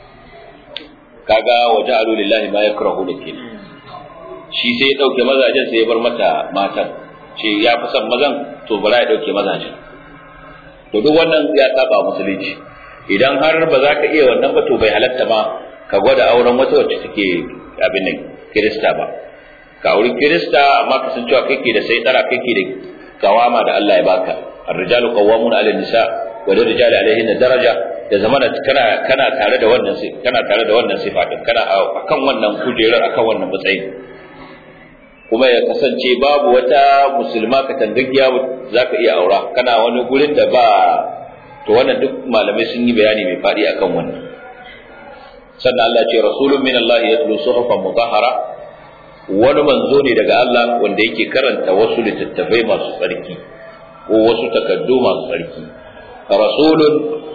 [SPEAKER 1] kaga waje alu lillahi ma yakrahu da ke shi sai ya dauke mazajen sai ya bar mata matan ce ya fi son mazan to bara ya dauke mazajen to duk wannan ya saba musulunci idan har ba za ka iya wannan ba to bai halatta ma ka gwada auren wata wacce take abin nan kirista ba ka auri kirista amma ka san cewa kake da sai tsara kake da kawama da Allah ya baka الرجال قوامون على النساء وللرجال عليهن درجة da zamana kana kana tare da wannan kana tare da wannan sifa din kana akan wannan kujerar akan wannan matsayi kuma ya kasance babu wata musulma ka tangagiya zaka iya aura kana wani gurin da ba to wannan duk malamai sun yi bayani mai fadi akan wannan sannan Allah ce rasulun min Allah yatlu suhufan mutahhara wani manzo ne daga Allah wanda yake karanta wasu littattafai masu tsarki ko wasu takaddu masu tsarki rasulun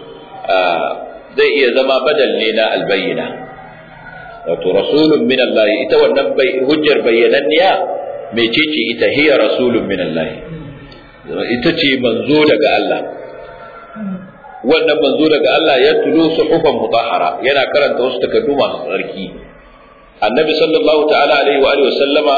[SPEAKER 1] zai iya zama badal ne na albayyana wato rasulun min Allah ita wannan hujjar bayyananniya mecece ita hiya rasulun min Allah ita ce manzo daga Allah wannan manzo daga Allah ya tulo suhufan mutahhara yana karanta wasu takaddu masu tsarki annabi sallallahu ta'ala alaihi wa alihi wa sallama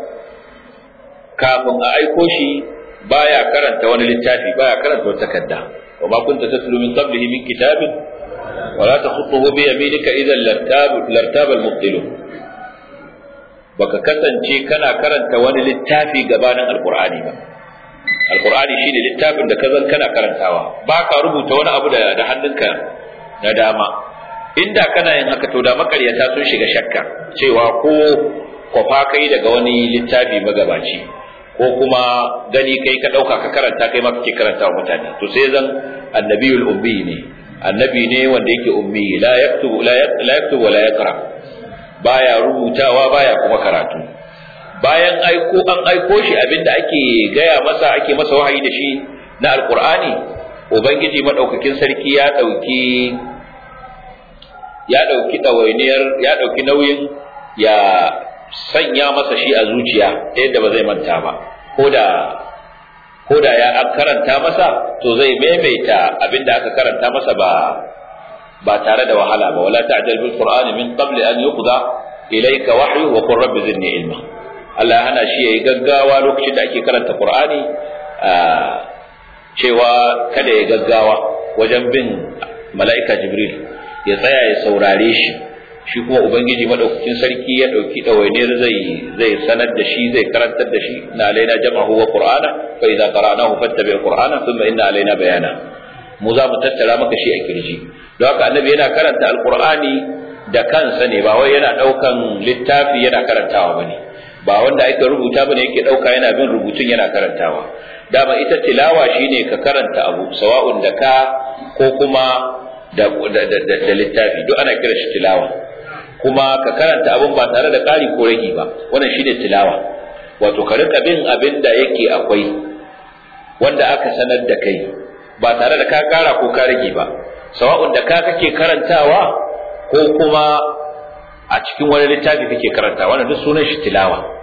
[SPEAKER 1] kafin a aiko shi baya karanta wani littafi baya karanta wata takarda wa ma kunta tatlu min qablihi min kitabin wa la takhutuhu bi yaminika idan lartab lartab al-mubtilun baka kasance kana karanta wani littafi gabanin alqur'ani ba alqur'ani shine littafin da kazan kana karantawa baka rubuta wani abu da da hannunka na dama inda kana yin haka to da makaryata sun shiga shakka cewa ko kwafa kai daga wani littafi magabaci ko kuma gani kai ka ɗauka ka karanta kai ma kake karanta wa mutane to sai zan annabiyul ummi ne annabi ne wanda yake ummi la yaktubu la yaktubu wa la yaqra baya rubutawa baya kuma karatu bayan aiko an aiko shi abinda ake gaya masa ake masa wahayi da shi na alqur'ani ubangiji madaukakin sarki ya dauki ya dauki dawainiyar ya dauki nauyin ya sanya masa shi a zuciya ta yadda ba zai manta ba ko da ko da ya an karanta masa to zai maimaita abinda aka karanta masa ba ba tare da wahala ba wala ta'jal bil qur'ani min qabli an yuqda ilayka wahyu wa qur rabbi zidni ilma Allah hana shi yayi gaggawa lokacin da ake karanta qur'ani cewa kada ya gaggawa wajen bin mala'ika jibril ya tsaya ya saurare shi shi kuma ubangiji madaukakin sarki ya dauki dawainiyar zai zai sanar da shi zai karantar da shi na alaina jama'u wa qur'ana fa idza qara'nahu fattabi' qur'ana thumma inna alaina bayana mu za mu tattara maka shi a kirji don haka annabi yana karanta alqur'ani da kansa ne ba wai yana daukan littafi yana karantawa bane ba wanda ake rubuta bane yake dauka yana bin rubutun yana karantawa dama ita tilawa shine ka karanta abu sawa'un da ka ko kuma da, da littafi duk ana kira shi tilawa kuma ka karanta abin ba tare da ƙari ko ragi ba wannan shine tilawa wato ka rika bin abin da yake akwai wanda aka sanar da kai ba tare da ka ƙara ko ka rage ba sawa'un da ka kake karantawa ko kuma a cikin wani littafi kake karantawa wannan duk sunan shi tilawa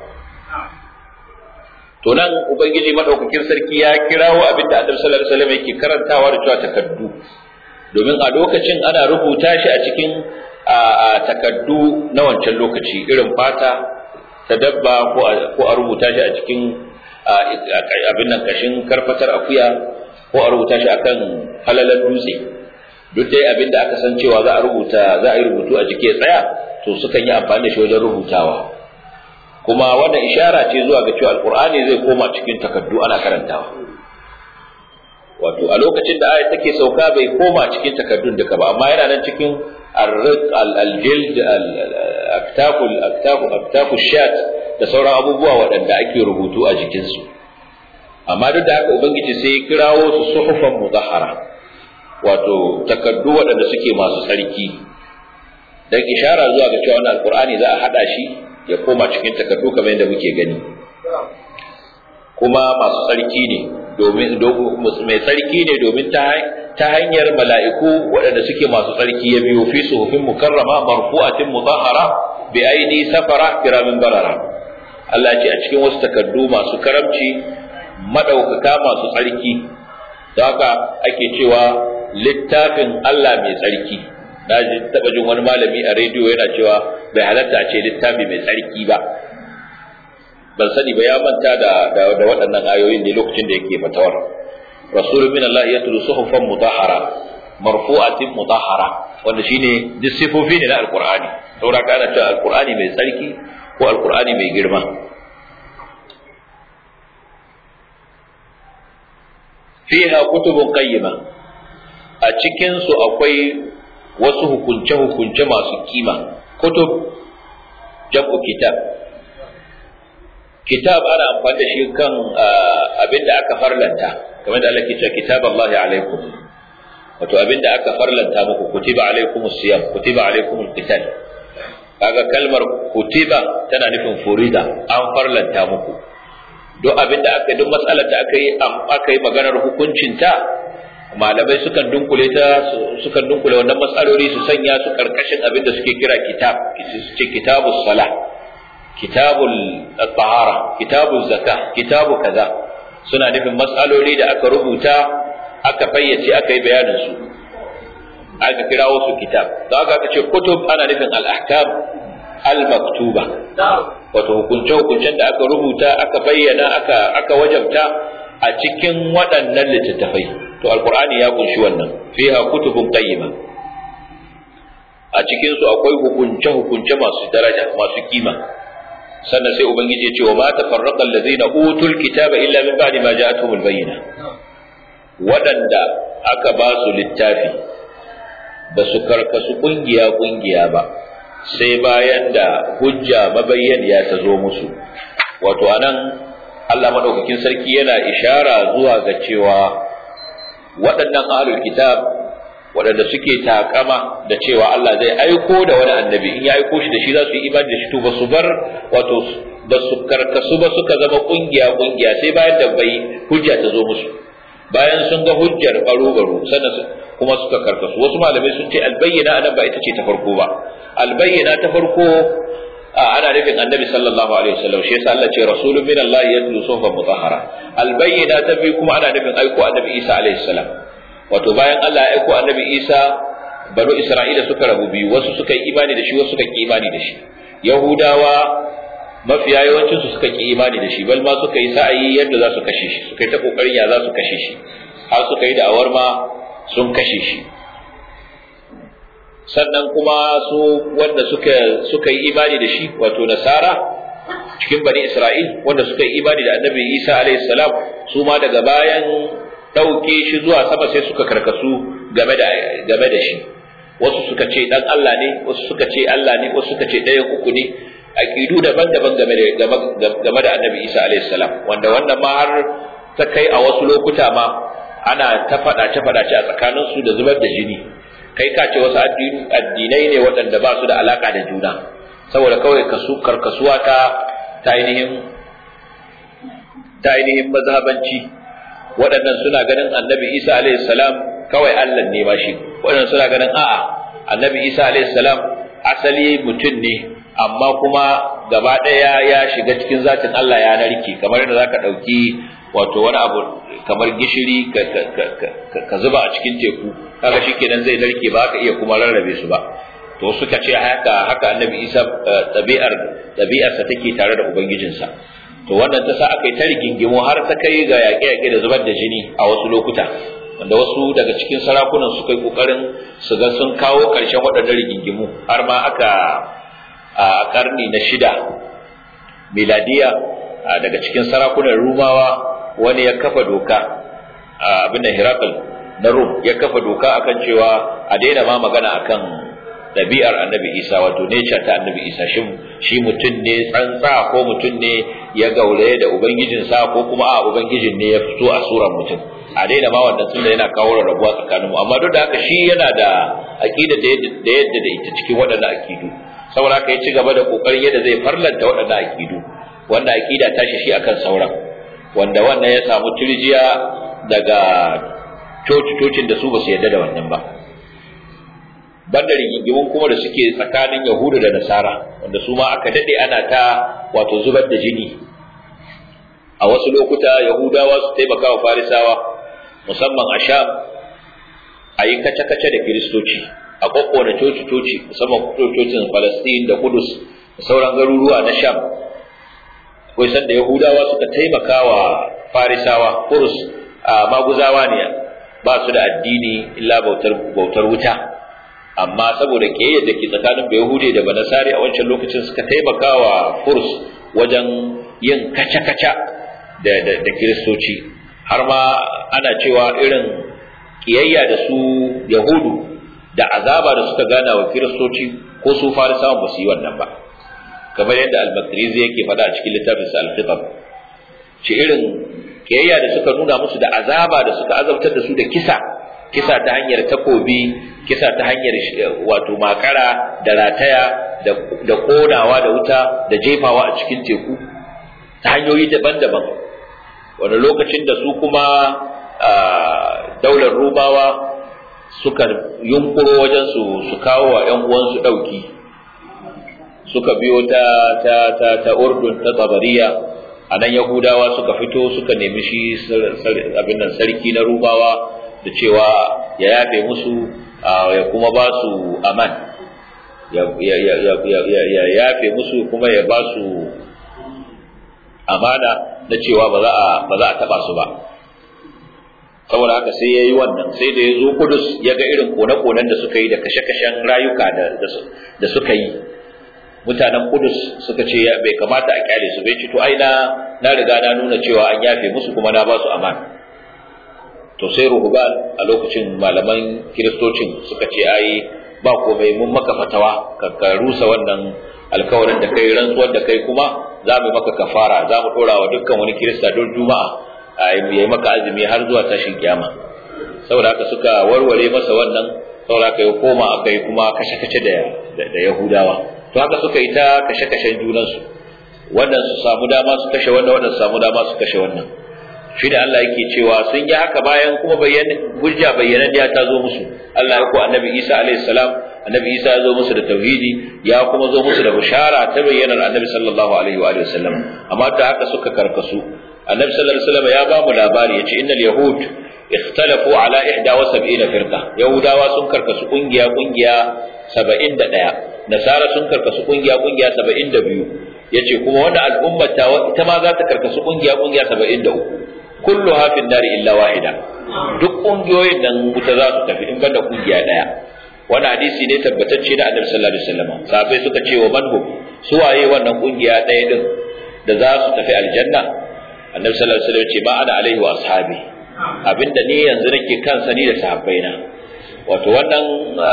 [SPEAKER 1] to nan ubangiji madaukakin sarki ya kirawo abin da annabi sallallahu alaihi wasallam yake karantawa da cewa takaddu domin a lokacin ana rubuta shi a cikin a takaddu na wancan lokaci irin fata ta dabba ko a rubuta shi a cikin abin nan kashin karfatar akuya ko a rubuta shi akan halalar dutse duk dai abin da aka san cewa za a rubuta za a yi rubutu a jike tsaya to sukan yi amfani da shi wajen rubutawa kuma wannan ishara ce zuwa ga cewa alqur'ani zai koma cikin takaddu ana karantawa wato a lokacin da ayat take sauka bai koma cikin takaddun duka ba amma yana nan cikin الرق الجلد اكتاف الاكتاف اكتاف الشات da sauran abubuwa waɗanda ake rubutu a jikinsu amma duk da haka ubangiji sai ya kirawo su suhufan mudahara wato takaddu waɗanda suke masu tsarki dan ishara zuwa ga cewa wannan alqur'ani za a hada shi ya koma cikin takaddu kamar yadda muke gani kuma masu tsarki ne domin mai tsarki ne domin ta hanyar mala'iku waɗanda suke masu tsarki ya biyo fi suhufin mukarrama marfu'atin mutahhara bi aidi safara kiramin barara Allah ce a cikin wasu takaddu masu karamci madaukaka masu tsarki don haka ake cewa littafin Allah mai tsarki na ji taɓa jin wani malami a rediyo yana cewa bai halatta a ce littafi mai tsarki ba ban sani ba ya manta da da waɗannan ayoyin ne lokacin da yake fatawar rasulun min Allah ya tulu suhufan mutahhara marfu'atin mutahhara wanda shine duk sifofi ne na alqur'ani saboda kana cewa alqur'ani mai tsarki ko alqur'ani mai girma fiha kutubun qayyima a cikin su akwai wasu hukunce hukunce masu kima kutub jam'u kitab kitab ana amfani da shi kan abin da aka farlanta kamar da Allah ke cewa kitab Allah alaikum wato abin da aka farlanta muku kutiba alaikum siyam kutiba alaikum alqital kaga kalmar kutiba tana nufin furida an farlanta muku duk abin da aka duk matsalar da aka yi aka yi maganar hukuncinta malamai sukan dunkule ta sukan dunkule wannan matsaloli su sanya su karkashin abin da suke kira kitab su ce kitabus salah kitabul tahara kitabul zakah kitabu kaza suna nufin matsaloli da aka rubuta aka fayyace aka yi bayanin su aka kirawo su kitab da aka ce kutub ana nufin al-ahkam al-maktuba wato hukunce hukuncen da aka rubuta aka bayyana aka aka wajabta a cikin waɗannan littattafai to alqur'ani ya kunshi wannan fiha kutubun qayyima a cikin su akwai hukunce hukunce masu daraja masu kima sannan sai ubangiji ya ce wa ma tafarraqa allazina utul kitaba illa min ba'di ma ja'atuhumul bayyina waɗanda aka ba su littafi ba su karkasu kungiya kungiya ba sai bayan da hujja mabayyaniya ta zo musu wato anan Allah madaukakin sarki yana ishara zuwa ga cewa waɗannan ahlul kitab waɗanda suke takama da cewa Allah zai aiko da wani annabi in ya aiko shi da shi za su yi imani da shi to ba su bar wato ba su karkasu ba suka zama kungiya kungiya sai bayan da bai hujja ta zo musu bayan sun ga hujjar baro baro sannan kuma suka karkasu wasu malamai sun ce albayyana anan ba ita ce ta farko ba albayyana ta farko ana nufin annabi sallallahu alaihi wasallam shi yasa Allah ce rasulun min Allah yatlu suhufan mutahhara albayyana ta biyu kuma ana nufin aiko annabi Isa alaihi salam wato bayan Allah ya aiko annabi Isa banu Isra'ila suka rabu biyu wasu suka yi imani da shi wasu suka ki imani da shi Yahudawa mafiya yawancin su suka ki imani da shi bal ma suka yi sa'ayi yadda za su kashe shi suka yi ta kokarin ya za su kashe shi har suka yi da'awar ma sun kashe shi sannan kuma su wanda suka suka yi imani da shi wato nasara cikin bani Isra'il wanda suka yi imani da annabi Isa alaihi salam su ma daga bayan ɗauke shi zuwa sama sai suka karkasu game da game da shi wasu suka ce dan Allah ne wasu suka ce Allah ne wasu suka ce ɗayan uku ne aqidu daban-daban game da game da annabi Isa alaihi salam wanda wannan ma har ta kai a wasu lokuta ma ana ta faɗace faɗace a tsakaninsu da zubar da jini kai ka ce wasu addinai ne waɗanda ba su da alaka da juna saboda kawai kasu karkasuwa ta ta ainihin ta ainihin mazhabanci waɗannan suna ganin annabi isa alayhi salam kawai allah ne ba shi waɗannan suna ganin a'a annabi isa alayhi salam asali mutum ne amma kuma gaba ɗaya ya shiga cikin zatin allah ya narke kamar yadda zaka ɗauki wato wani abu kamar gishiri ka zuba a cikin teku kaga shikenan zai narke ba ka iya kuma rarrabe su ba to suka ce haka haka annabi isa tabi'ar tabi'arsa take tare da ubangijinsa to wannan ta sa aka yi ta rigingimu har ta kai ga yaƙe-yaƙe da zubar da jini a wasu lokuta wanda wasu daga cikin sarakunan suka yi ƙoƙarin su ga sun kawo ƙarshen waɗannan rigingimu har ma aka a ƙarni na shida miladiya daga cikin sarakunan rumawa wani ya kafa doka abin da Hirakal na Rum ya kafa doka akan cewa a daina ma magana akan ɗabi'ar annabi Isa wato nature ta annabi Isa shin shi mutum ne tsantsa ko mutum ne ya gauraye da ubangijinsa ko kuma a ubangijin ne ya fito a surar mutum a daina ma wannan tunda yana kawo rarrabuwa tsakanin mu amma duk da haka shi yana da aqida da yadda da ita cikin waɗannan aqidu saboda haka ya ci gaba da kokarin yadda zai farlanta waɗannan aqidu wanda aqida ta shi akan sauran wanda wannan ya samu turjiya daga coci-cocin da su ba su yarda da wannan ba banda rigingimun kuma da suke tsakanin yahudu da nasara wanda su ma aka dade ana ta wato zubar da jini a wasu lokuta yahudawa su taimaka wa farisawa musamman a sham a yi kace-kace da kiristoci a kokkone coci-coci musamman cocin falastin da kudus da sauran garuruwa na sham akwai sanda yahudawa suka taimaka wa farisawa kurus a maguzawa ne ba su da addini illa bautar wuta amma saboda ƙiyayyar da ke tsakanin Yahude da Banasari a wancan lokacin suka taimaka wa Furs wajen yin kaca-kaca da, da, da Kiristoci har ma ana cewa irin ƙiyayya da su Yahudu da azaba da suka gana wa Kiristoci ko su Farisawan ba su yi wannan ba kamar yadda Al-Makrizi yake faɗa a cikin littafinsa Al-Khitab ce irin ƙiyayya da suka nuna musu da azaba da suka azabtar da su da kisa kisa ta hanyar takobi kisa ta hanyar wato makara da rataya da konawa da wuta da jefawa a cikin teku ta hanyoyi daban-daban wani lokacin da su kuma daular rubawa suka yunkuro wajen su su kawo wa ‘yan uwansu ɗauki suka biyo ta ta ta ta urdun ta tabariya a nan yahudawa suka fito suka nemi shi abin nan sarki na rubawa da cewa ya yafe musu ya kuma ba su aman ya yafe musu kuma ya ba su amana na cewa ba za a taba su ba saboda haka sai ya yi wannan sai da ya zo kudus ya ga irin kone-konen da suka yi da kashe-kashen rayuka da suka yi mutanen kudus suka ce bai kamata a kyale su bai ci to ai na riga na nuna cewa an yafe musu kuma na ba su amana to sai ruhuban a lokacin malaman kiristocin suka ce ai ba komai mun maka fatawa ka rusa wannan alkawarin da kai rantsuwar da kai kuma za mu maka kafara za mu dora wa dukkan wani kirista don juma'a a yi maka azumi har zuwa tashin kiyama saboda haka suka warware masa wannan saboda haka ya koma aka yi kuma kashe-kashe da da yahudawa to haka suka yi ta kashe-kashen junansu wannan su samu dama su kashe wannan wannan su samu dama su kashe wannan shi da Allah yake cewa sun yi haka bayan kuma bayyana hujja bayyana ya ta zo musu Allah ya ko annabi Isa alaihi salam annabi Isa ya zo musu da tauhidi ya kuma zo musu da bishara ta bayyanar annabi sallallahu alaihi wa alihi wasallam amma da haka suka karkasu annabi sallallahu alaihi wasallam ya ba mu labari yace innal yahud ikhtalafu ala 71 firqa yahudawa sun karkasu kungiya kungiya 71 nasara sun karkasu kungiya kungiya 72 yace kuma wannan al'umma ta ita ma za ta karkasu kungiya kungiya 73 kulluha fi nari illa wahida duk kungiyoyin nan wuta za su tafi in banda kungiya daya wani hadisi ne tabbatacce da annabi sallallahu alaihi wasallam sahabbai suka ce wa manhu su waye wannan kungiya daya din da za su tafi aljanna annabi sallallahu alaihi wasallam ce ba ana alaihi wa ashabi abinda ni yanzu nake kansa ni da sahabbaina wato wannan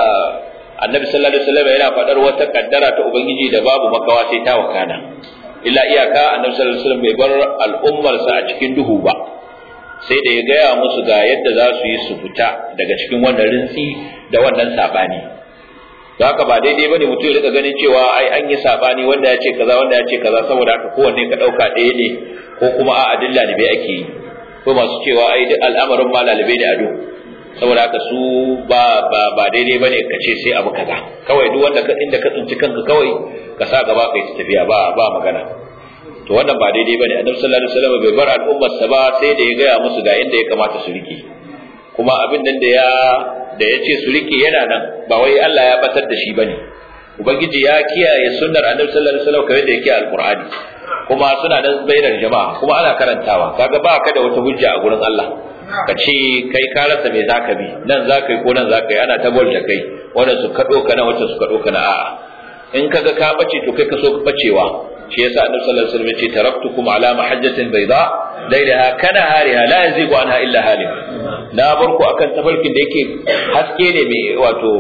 [SPEAKER 1] annabi sallallahu alaihi wasallam yana faɗar wata kaddara ta ubangiji da babu makawa sai ta wakana illa iyaka annabi sallallahu alaihi wasallam bai bar al'ummarsa a cikin duhu ba sai da ya gaya musu ga yadda za su yi su fita daga cikin wannan rintsi da wannan sabani don haka ba daidai bane mutum ya rika ganin cewa ai an yi sabani wanda ya ce kaza wanda ya ce kaza saboda haka kowanne ka dauka ɗaya ne ko kuma a adilla ne bai ake yi ko masu cewa ai duk al'amarin ma lalibai ne ado saboda haka su ba ba ba daidai bane ka ce sai abu kaza kawai duk wanda ka inda ka tsinci kanka kawai ka sa gaba kai ta tafiya ba ba magana to wannan ba daidai bane annabi sallallahu alaihi wasallam bai bar al'ummar sa ba sai da ya gaya musu ga inda ya kamata su rike kuma abin nan da ya da ya ce su rike yana nan ba wai Allah ya batar da shi bane ubangiji ya kiyaye sunnar annabi sallallahu alaihi wasallam kamar da yake alqur'ani kuma suna nan bainar jama'a kuma ana karantawa kaga ba ka da wata hujja a gurin Allah ka ce kai ka rasa me zaka bi nan zaka yi ko nan zaka yi ana ta da kai wanda su kado ka na wata su kado ka na a'a in kaga ka bace to kai ka so ka bacewa shi yasa annabi sallallahu alaihi wasallam ya ce taraktukum ala mahajjatin bayda lailaha kana hariha la yazigu anha illa halik na bar ku akan tafarkin da yake haske ne mai wato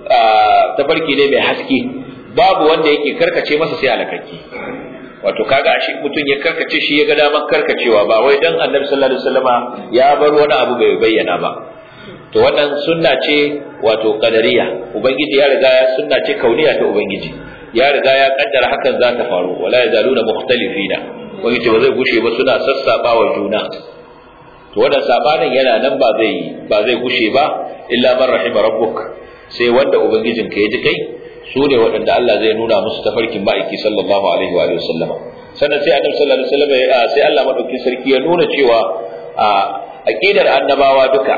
[SPEAKER 1] tafarki ne mai haske babu wanda yake karkace masa sai halakakki wato kaga shi mutum ya karkace shi ya ga daman karkacewa ba wai dan annabi sallallahu alaihi wasallama ya bar wani abu bai bayyana ba to wannan sunna ce wato qadariya ubangiji ya riga ya sunna ce kauniya ta ubangiji ya riga ya kaddara hakan za ta faru wala yazaluna mukhtalifina ubangiji ba zai gushe ba suna sassaba wa juna to wannan sabanin yana nan ba zai ba zai gushe ba illa man rahima rabbuk sai wanda ubangijinka ya ji kai su ne waɗanda Allah zai nuna musu tafarkin ma'aiki sallallahu alaihi wa sallama sannan sai annabi sallallahu alaihi wasallam sai Allah madaukakin sarki ya nuna cewa a aqidar annabawa duka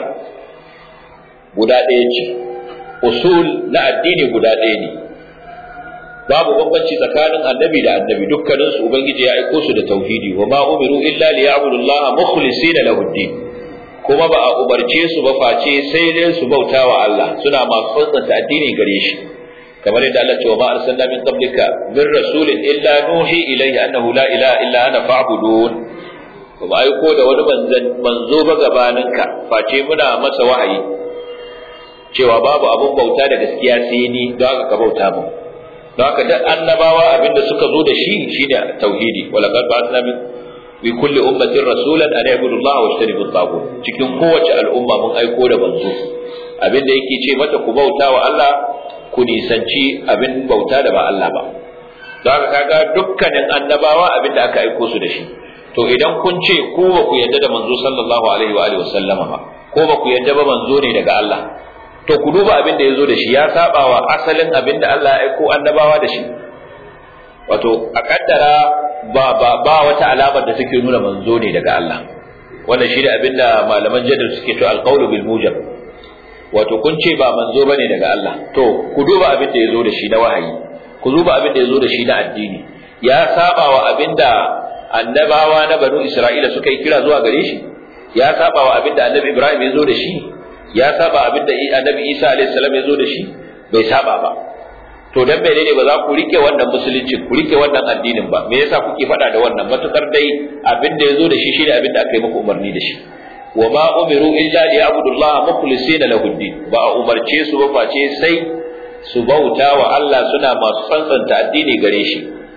[SPEAKER 1] guda ɗaya ce usul na addini guda ɗaya ne babu bambanci tsakanin annabi da annabi dukkanin su ubangiji ya aiko su da tauhidi wa ma umiru illa liya'budu Allah mukhlisina lahu din kuma ba a umarce su ba face sai dai su bautawa Allah suna masu tsantsanta addini gare shi kamar yadda Allah ce wa ma arsalna min qablika min rasulin illa nuhi ilayhi annahu la ilaha illa ana fa'budun kuma aiko da wani manzo ba gabaninka face muna masa wahayi cewa babu abun bauta da gaskiya sai ni don haka ka bauta mu don haka duk annabawa abinda suka zo da shi shine tauhidi wala qad ba'athna min bi kulli ummatin rasulan an ya'budu Allah wa yajtanibu at cikin kowace al'umma mun aiko da manzo abinda yake ce mata ku bauta wa Allah ku nisanci abin bauta da ba Allah ba don haka kaga dukkanin annabawa abin da aka aiko su da shi to idan kun ce ku ba ku yarda da manzo sallallahu alaihi wa alihi wasallama ba ko ba ku yarda ba manzo ne daga Allah to ku duba abin da ya zo da shi ya saba wa asalin abin da Allah ya aiko annabawa da shi wato a kaddara ba ba ba wata alamar da take nuna manzo ne daga Allah wannan shi ne abin da malaman jadal suke to alqawlu bil mujab wato kun ce ba manzo bane daga Allah to ku duba abin da yazo da shi na wahayi ku duba abin da yazo da shi na addini ya saba wa abin da annabawa na banu Isra'ila suka yi kira zuwa gare shi ya saba wa abin da annabi Ibrahim ya zo da shi ya saba abin da annabi Isa alaihi salam ya zo da shi bai saba ba to dan menene ba za ku rike wannan musulunci ku rike wannan addinin ba me yasa kuke faɗa da wannan matukar dai abin da ya zo da shi shine abin da aka yi muku umarni da shi wa ma umiru illa li ya'budullaha mukhlisina lahu din ba a umarce su ba face sai su bauta wa Allah suna masu tsantsanta addini gare shi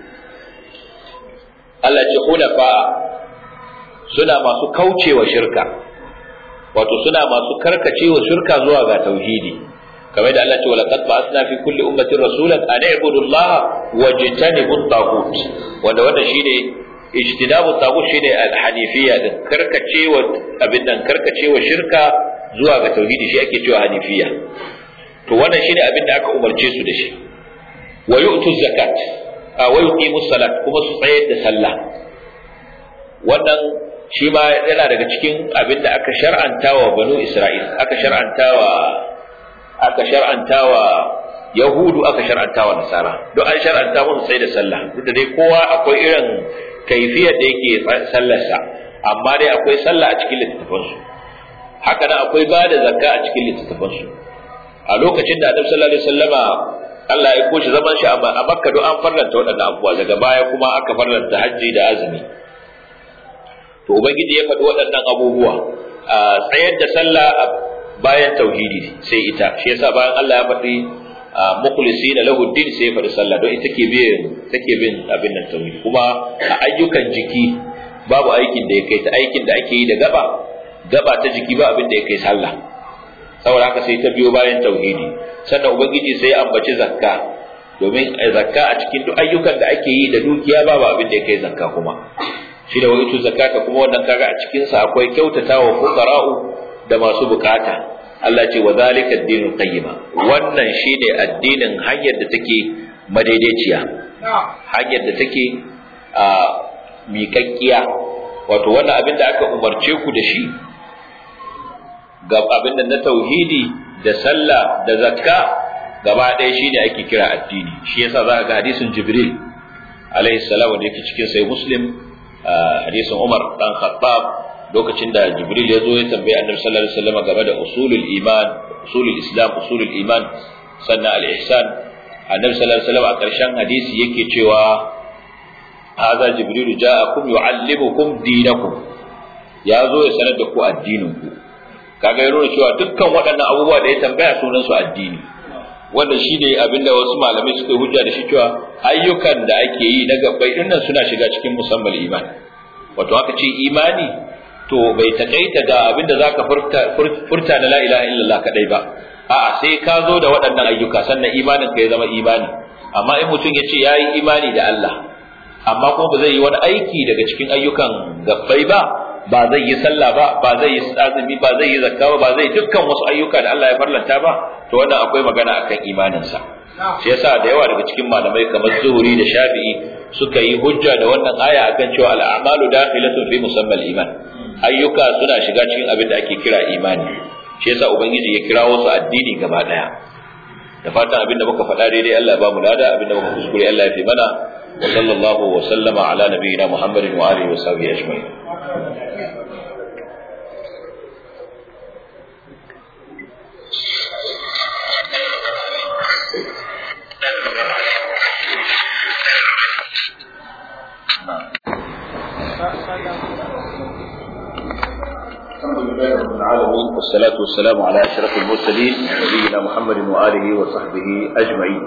[SPEAKER 1] Allah ce hunafa suna masu kaucewa shirka wato suna masu karkacewa shirka zuwa ga tauhidi kamar da Allah ce wala qad ba'athna fi kulli ummatin rasulan an i'budu Allah wajtanibu at-taghut wanda wanda shine ijtinabu tagut shine al-hanifiyya din karkacewa abin nan karkacewa shirka zuwa ga tauhidi shi ake cewa hanifiyya to wannan shine abin da aka umarce su da shi wa yu'tu zakat wa yuqimu salat kuma su tsayar da sallah wannan shi ma yana daga cikin abin da aka shar'anta wa banu isra'il aka shar'anta wa aka shar'anta wa yahudu aka shar'anta wa nasara don an shar'anta musu sai da sallah duk da dai kowa akwai irin kaifiyar da yake sallarsa amma dai akwai sallah a cikin littattafansu haka nan akwai ba da zakka a cikin littattafansu a lokacin da annabi sallallahu alaihi wasallama Allah ya koshi zaman shi a Makka don an farlanta waɗannan abubuwa daga baya kuma aka farlanta hajji da azumi to ubangiji ya faɗi waɗannan abubuwa a tsayar da sallah bayan tauhidi sai ita shi yasa bayan Allah ya faɗi mukhlisina lahu din sai ya faɗi sallah don ita ke bin take bin abin nan tauhidi kuma a ayyukan jiki babu aikin da ya kai ta aikin da ake yi da gaba gaba ta jiki ba abin da ya kai sallah saboda haka sai ta biyo bayan tauhidi sannan ubangiji sai ya ambaci zakka domin zakka a cikin duk ayyukan da ake yi da dukiya babu abin da ya kai zakka kuma shi da waitu zakata kuma wannan kaga a cikin sa akwai kyautatawa fuqara'u da masu bukata Allah ce wa zalika ad-dinul qayyima wannan shine addinin hanyar da take madaidaiciya hanyar da take a miƙaƙƙiya wato wannan abin da aka umarce ku da shi ga abin da na tauhidi da sallah da zakka gaba ɗaya shine ake kira addini shi yasa za ka ga hadisin jibril alaihi salam da yake cikin sai muslim hadisin Umar dan Khattab lokacin da Jibril ya zo ya tambaye Annabi sallallahu alaihi wasallam game da usulul iman usulul islam usulul iman sannan al-ihsan Annabi sallallahu alaihi wasallam a ƙarshen hadisi yake cewa hadha Jibril ja'akum yu'allimukum dinakum ya zo ya sanar da ku addinin ku kaga ya nuna cewa dukkan waɗannan abubuwa da ya tambaya sunan su addini wanda shi ne abinda wasu malamai suka hujja da shi cewa ayyukan da ake yi na gabbai dinnan suna shiga cikin musamman imani wato aka ce imani to bai takaita ga abinda zaka furta furta da la ilaha illallah kadai ba a'a sai ka zo da waɗannan ayyuka sannan imanin ka ya zama imani amma in mutum ya ce yayi imani da Allah amma kuma ba zai yi wani aiki daga cikin ayyukan gabbai ba ba zai yi sallah ba ba zai yi azumi ba zai yi zakka ba ba zai dukkan wasu ayyuka da Allah ya farlanta ba to wannan akwai magana akan imaninsa shi yasa da yawa daga cikin malamai kamar Zuhri da Shafi'i suka yi hujja da wannan aya akan cewa al-a'malu dakhilatun fi musammal iman ayyuka suna shiga cikin abin da ake kira imani shi yasa ubangiji ya kirawo su addini gaba daya da fatan abin da muka faɗa daidai Allah ya ba mu lada abin da muka kuskure Allah ya fi mana wa sallallahu wa sallama ala nabiyyina Muhammadin wa alihi wa sahbihi ajma'in الحمد لله رب العالمين والصلاة والسلام على أشرف المرسلين نبينا محمد وآله وصحبه أجمعين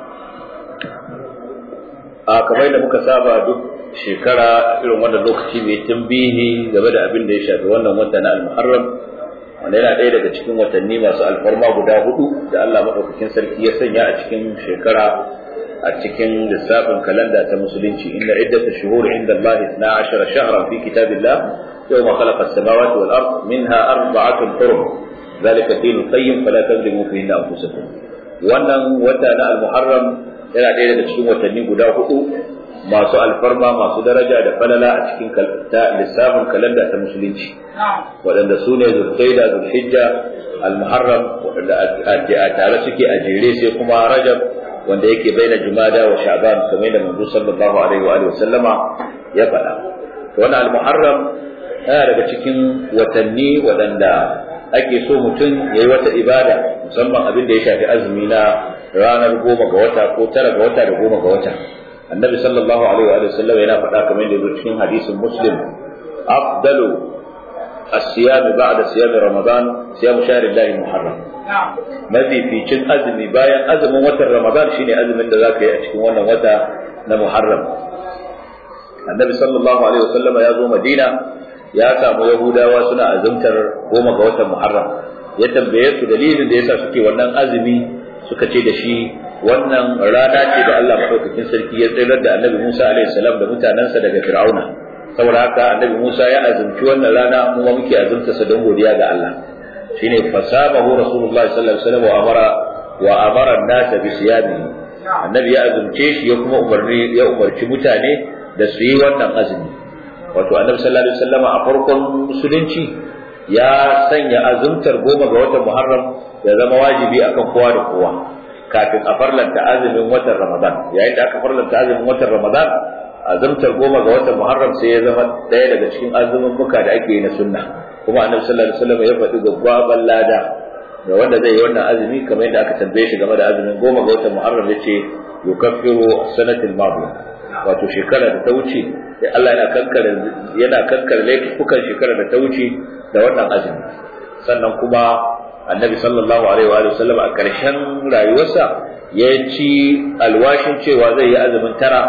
[SPEAKER 1] a kamar da muka saba duk shekara irin wannan lokaci mai tambihi game da abin da ya shafi wannan wata na al-muharram wanda yana ɗaya daga cikin watanni masu alfarma guda hudu da Allah maɗaukakin sarki ya sanya a cikin shekara a cikin lissafin kalanda ta musulunci inda iddatu shuhur inda Allah 12 shahran fi kitabillah يوم خلق السماوات والأرض منها أربعة حرم ذلك الدين القيم فلا تظلموا فيهن أنفسكم wannan wata na al-muharram yana ɗaya daga cikin watanni guda hudu masu alfarma masu daraja da falala a cikin lissafin kalanda ta musulunci waɗanda su ne zulqaida zulhijja al-muharram waɗanda a tare suke a jere sai kuma rajab wanda yake baina jumada wa sha'ban kamar da manzo sallallahu alaihi wa sallama ya faɗa wannan al-muharram yana daga cikin watanni waɗanda ake so mutum ya yi wata ibada musamman abin da ya shafi azumi na ranar goma ga wata ko tara ga wata da goma ga wata annabi sallallahu alaihi wa sallam yana faɗa kamar da cikin hadisin muslim afdalu الصيام بعد صيام رمضان صيام شهر الله المحرم mafificin azumi bayan azumin watan ramadan shine azumin da zaka yi a cikin wannan wata na muharram annabi sallallahu alaihi wasallama ya zo madina ya samu yahudawa suna azumtar goma ga watan muharram ya tambaye su dalilin da yasa suke wannan azumi suka ce da shi wannan rana ce da Allah madaukakin sarki ya tsayar da Annabi Musa alaihi salam da mutanansa daga Fir'auna saboda haka Annabi Musa ya azumci wannan rana mu ma muke azumta sa don godiya ga Allah shine fasabahu Rasulullahi sallallahu alaihi wasallam wa amara wa amara an-nas bi siyamihi Annabi ya azumce shi ya kuma umarni ya umarci mutane da su yi wannan azumi wato Annabi sallallahu alaihi wasallam a farkon musulunci ya sanya azumtar goma ga watan Muharram ya zama wajibi akan kowa da kowa kafin a farlanta azumin watan Ramadan yayin da aka farlanta azumin watan Ramadan azumtar goma ga watan Muharram sai ya zama ɗaya daga cikin azumin muka da ake yi na sunna kuma Annabi sallallahu alaihi wasallam ya faɗi gwaggwaban lada ga wanda zai yi wannan azumi kamar yadda aka tambaye shi game da azumin goma ga watan Muharram yace yukaffiru sanatil madiya wato shekara da ta wuce sai Allah yana kankare yana kankare laifukan shekara da ta wuce da wannan azumi sannan kuma annabi sallallahu alaihi wa sallam a ƙarshen rayuwarsa ya ci alwashin cewa zai yi azumin tara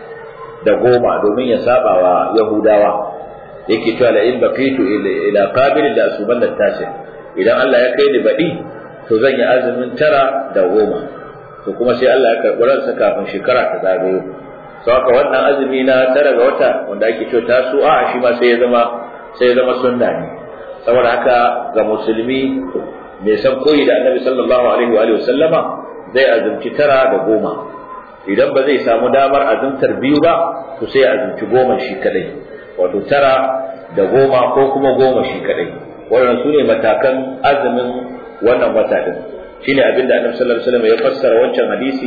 [SPEAKER 1] da goma domin ya saba wa yahudawa yake cewa la in baqitu ila qabil da asuban da tashi idan Allah ya kai ni baɗi to zan yi azumin tara da goma to kuma sai Allah ya karɓi ransa kafin shekara ta zagayo sau haka wannan azumi na tara ga wata wanda ake cewa tasu'a shi ma sai ya zama sai ya zama sunna ne saboda haka ga musulmi mai san koyi da annabi sallallahu alaihi wa sallama zai azumci tara da goma idan ba zai samu damar azumtar biyu ba to sai azumci goma shi kadai wato tara da goma ko kuma goma shi kadai wannan su ne matakan azumin wannan wata din shine abin da annabi sallallahu alaihi wasallam ya fassara wancan hadisi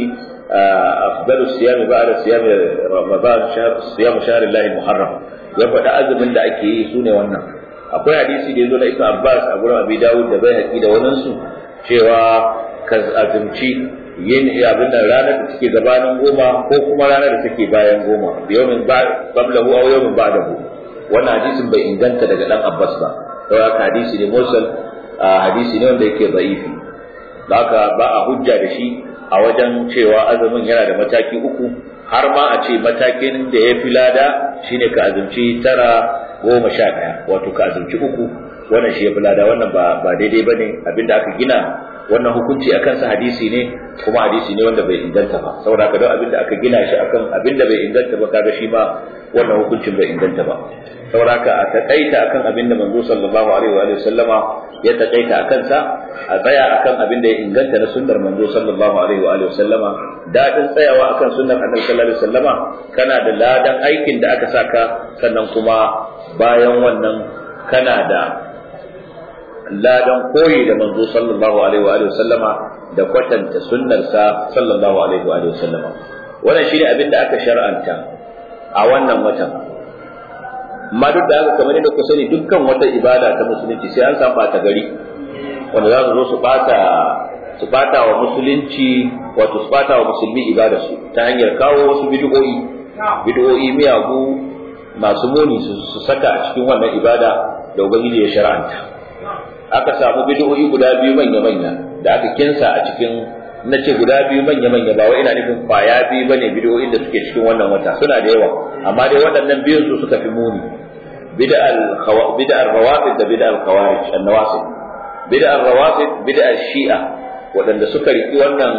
[SPEAKER 1] afdalu siyam ba'da siyam ramadan shahr siyam shahr Allah muharram ya faɗa azumin da ake yi sune wannan akwai hadisi da yazo da Ibn Abbas a gurin Abi Dawud da Baihaqi da wannan su cewa ka azumci yin abin da ranar da take gabanin goma ko kuma ranar da take bayan goma da yawmin qablahu aw yawmin ba'dahu wannan hadisin bai inganta daga dan Abbas ba to haka hadisi ne mursal hadisi ne wanda yake da'ifi da haka ba a hujja da shi a wajen cewa azumin yana da mataki uku har ma a ce matakin da ya fi lada shine ka azumci tara goma sha ɗaya wato ka azumci uku wannan shi ya fi lada wannan ba ba daidai ba ne abinda aka gina wannan hukunci a kansa hadisi ne kuma hadisi ne wanda bai inganta ba saboda ka don abinda aka gina shi akan abinda bai inganta ba kaga shi ma wannan hukuncin bai inganta ba saboda ka a takaita akan abinda manzo sallallahu alaihi wa sallama ya takaita akan sa a tsaya akan abinda ya inganta na sunnar manzo sallallahu alaihi wa sallama dadin tsayawa akan sunnar annabi sallallahu alaihi wa sallama kana da ladan aikin da aka saka sannan kuma bayan wannan kana da ladan koyi da manzo sallallahu alaihi wa sallama da kwatanta sunnarsa sallallahu alaihi wa sallama wannan shine abin da aka shar'anta a wannan watan amma duk da haka kamar yadda ku sani dukkan wata ibada ta musulunci sai an san bata gari wanda za su zo su bata su bata wa musulunci wato su bata wa musulmi ibada su ta hanyar kawo wasu bid'o'i bid'o'i miyagu masu muni su saka a cikin wannan ibada da ubangiji ya shar'anta aka samu bid'o'i guda biyu manya-manya da aka kinsa a cikin na ce guda biyu manya-manya ba wai ina nufin kwaya biyu bane bid'o'in da suke cikin wannan wata suna da yawa amma dai waɗannan biyun su suka fi muni bid'al bid'ar rawafid da bid'al khawarij an-nawasib bid'ar rawafid bid'ar shi'a waɗanda suka riki wannan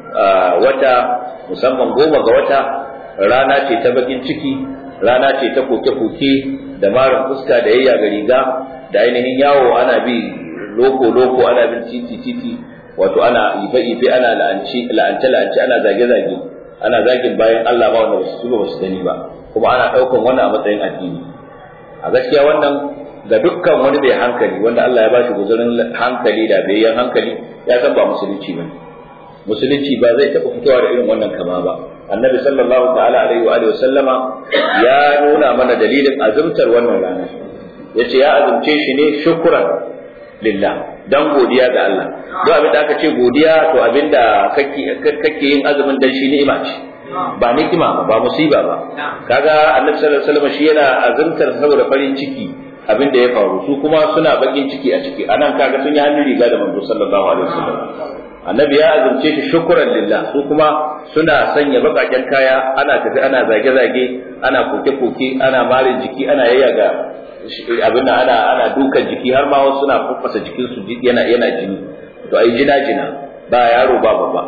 [SPEAKER 1] wata musamman goma ga wata rana ce ta bakin ciki rana ce ta koke-koke da marin fuska da yayya ga riga da ainihin yawo ana bi loko-loko ana bin titi-titi wato ana ife-ife ana la'ance-la'ance ana zage-zage ana zagin bayan Allah ba wanda basu ba su gani ba kuma ana ɗaukan wannan a matsayin addini a gaskiya wannan ga dukkan wani bai hankali wanda Allah ya bashi guzurin hankali da bayyan hankali ya san ba musulunci ba musulunci ba zai taɓa fitowa da irin wannan kama ba annabi sallallahu ta'ala alaihi wa alihi sallama ya nuna mana dalilin azumtar wannan rana yace ya azumce shi ne shukran lillah dan godiya ga Allah duk abin da aka ce godiya to abin da kake kake yin azumin dan shi ni'ima ce ba nikima ba musiba ba kaga annabi sallallahu alaihi wasallam shi yana azumtar saboda farin ciki abin da ya faru su kuma suna bakin ciki a ciki anan kaga sun yi hannun riga da manzo sallallahu alaihi wasallam annabi ya azumce shi shukran lillah su kuma suna sanya bakaken kaya ana tafi ana zage-zage ana koke-koke ana marin jiki ana yayyaga abin ana ana dukan jiki har ma wasu suna fufasa jikin su yana yana jini to ai jina jina ba yaro ba babba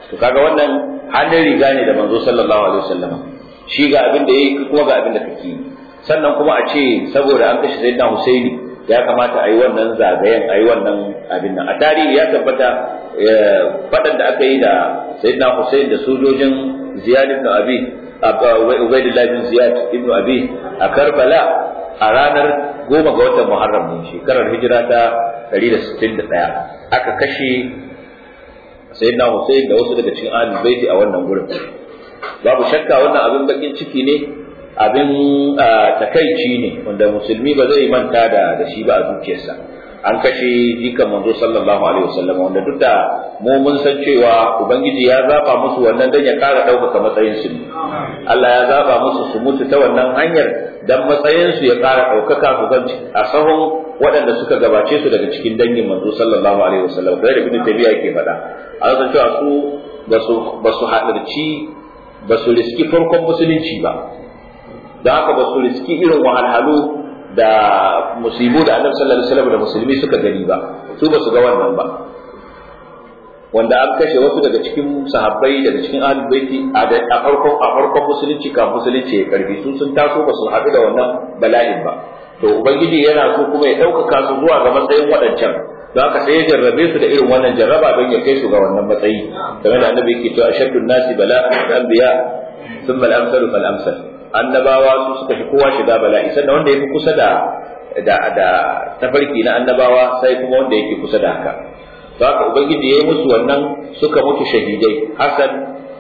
[SPEAKER 1] to kaga wannan hannun riga ne da manzo sallallahu alaihi wasallam shi ga abin da yayi kuma ga abin da kake yi sannan kuma a ce saboda an kashe sayyidina Husaini ya kamata a yi wannan zagayen a yi wannan abin nan a tarihi ya tabbata fadan da aka yi da sayyidina Husain da sojojin Ziyad ibn Abi Ubaidullah bin Ziyad ibn Abi a Karbala a ranar goma ga watan Muharram ne shekarar hijira ta 161 aka kashe sayyidina Husain da wasu daga cikin ahlul baiti a wannan gurin babu shakka wannan abin bakin ciki ne abin takaici ne wanda musulmi ba zai manta da da shi ba a zuciyarsa an kashe jikan manzo sallallahu alaihi wasallam wanda duk da mu mun san cewa ubangiji ya zaba musu wannan dan ya kara ɗaukaka matsayin su Allah ya zaba musu su mutu ta wannan hanyar dan matsayin su ya kara ɗaukaka su zan a sahun waɗanda suka gabace su daga cikin dangin manzo sallallahu alaihi wasallam da ibn tabiya yake faɗa an san cewa su basu basu hadarci basu riski farkon musulunci ba da haka ba su riski irin wahalhalu da musibu da annabi sallallahu alaihi wasallam da musulmi suka gani ba su ba su ga wannan ba wanda an kashe wasu daga cikin sahabbai daga cikin ahlul baiti a farkon a farkon musulunci ka musulunci ya karbi su sun taso ba su haɗu da wannan bala'in ba to ubangiji yana so kuma ya ɗaukaka su zuwa ga matsayin waɗancan don haka sai ya jarrabe su da irin wannan jarraba don ya kai su ga wannan matsayi game da annabi yake cewa ashaddun nasi bala'an al-anbiya thumma al-amsalu fal-amsal annabawa su suka fi kowa shiga bala'i sannan wanda yafi kusa da da da tafarki na annabawa sai kuma wanda yake kusa da haka to haka ubangiji yayi musu wannan suka mutu shahidai hasan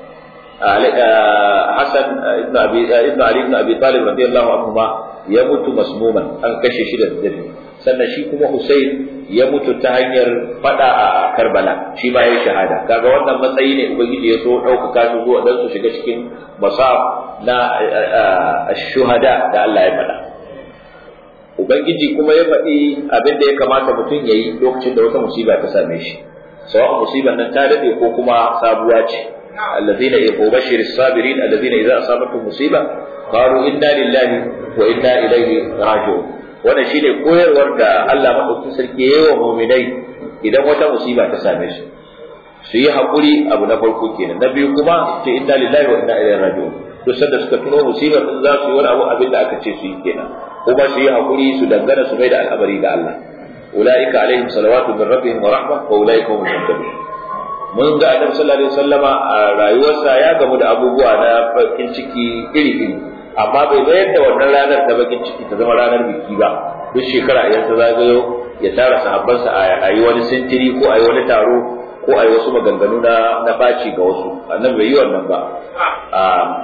[SPEAKER 1] hasan ibn abi ibn ali ibn abi talib radiyallahu anhu ma ya mutu masmuman an kashe shi da dare sannan shi kuma husayn ya mutu ta hanyar fada a Karbala shi ma yayi shahada kaga wannan matsayi ne ubangiji ya so ɗaukaka su zuwa dan su shiga cikin masaf na shuhada da Allah ya faɗa ubangiji kuma ya faɗi abin da ya kamata mutum ya yi lokacin da wata musiba ta same shi sawa musibar nan ta dade ko kuma sabuwa ce الذين يبشر الصابرين الذين إذا أصابتهم مصيبة قالوا إنا لله وإنا إليه راجعون wannan shine koyarwar da Allah madaukakin sarki yayi wa mu'minai idan wata musiba ta same su su yi hakuri abu na farko kenan na biyu kuma ce inna lillahi wa inna ilaihi raji'un to sanda suka tuno musibar din za su yi wani abu abin da aka ce su yi kenan kuma su yi hakuri su dangana su mai da al'amari ga Allah ulaika alaihim salawatu min rabbihim wa rahmah wa ulaika humul muhtadun mun ga Annabi sallallahu alaihi wasallama a rayuwarsa ya gamu da abubuwa na bakin ciki iri-iri amma bai bayar da wannan ranar ta bakin ciki ta zama ranar biki ba duk shekara idan ta zagayo ya tara sahabbansa a yi wani sintiri ko a yi wani taro ko a yi wasu maganganu na na baci ga wasu annan bai yi wannan ba a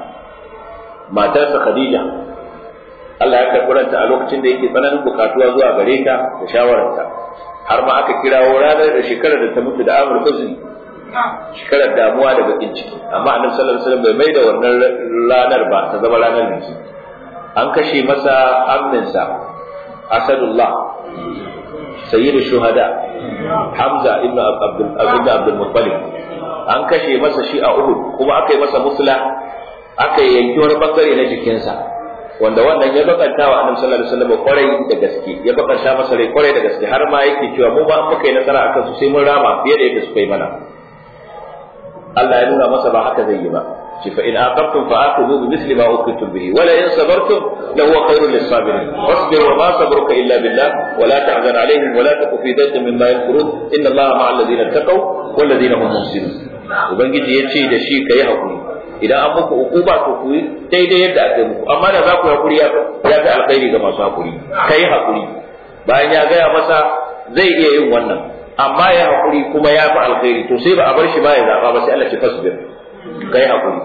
[SPEAKER 1] matarsa Khadija Allah ya karɓi ranta a lokacin da yake tsananin bukatuwa zuwa gare ta da shawararta har ma aka kirawo ranar da shekarar da ta mutu da Amr Huzni shekarar damuwa da bakin ciki amma annabi sallallahu alaihi wasallam bai mai da wannan ranar ba ta zama ranar biki an kashe masa amminsa asadullah sayyidu shuhada hamza ibn abdul ibn abdul muttalib an kashe masa shi a uhud kuma aka yi masa musla aka yanki wani bangare na jikinsa wanda wannan ya bakanta wa annabi sallallahu alaihi wasallam kwarai da gaske ya bakanta masa rai kwarai da gaske har ma yake cewa mu ba muka yi nasara akan su sai mun rama fiye da yadda suka yi mana Allah ya nuna masa ba haka zai yi ba shi fa in aqabtum fa aqibu bi misli ma uqitum bihi wala in sabartum la huwa khairul lis-sabirin wasbir wa ma sabruka illa billah wa la tahzan alaihim wa la taku fi dayqin mimma yamkurun inna Allaha ma'a alladhina taqaw wal ladina hum muhsinun ubangiji yace da shi kai hakuri idan an muku ukuba to ku daidai yadda aka yi muku amma da za ku hakuri ya fi alkhairi ga masu hakuri kai hakuri bayan ya gaya masa zai iya yin wannan amma ya haƙuri kuma ya fi alkhairi to sai ba a bar shi ba ya zaɓa ba sai Allah ce fasbir kai haƙuri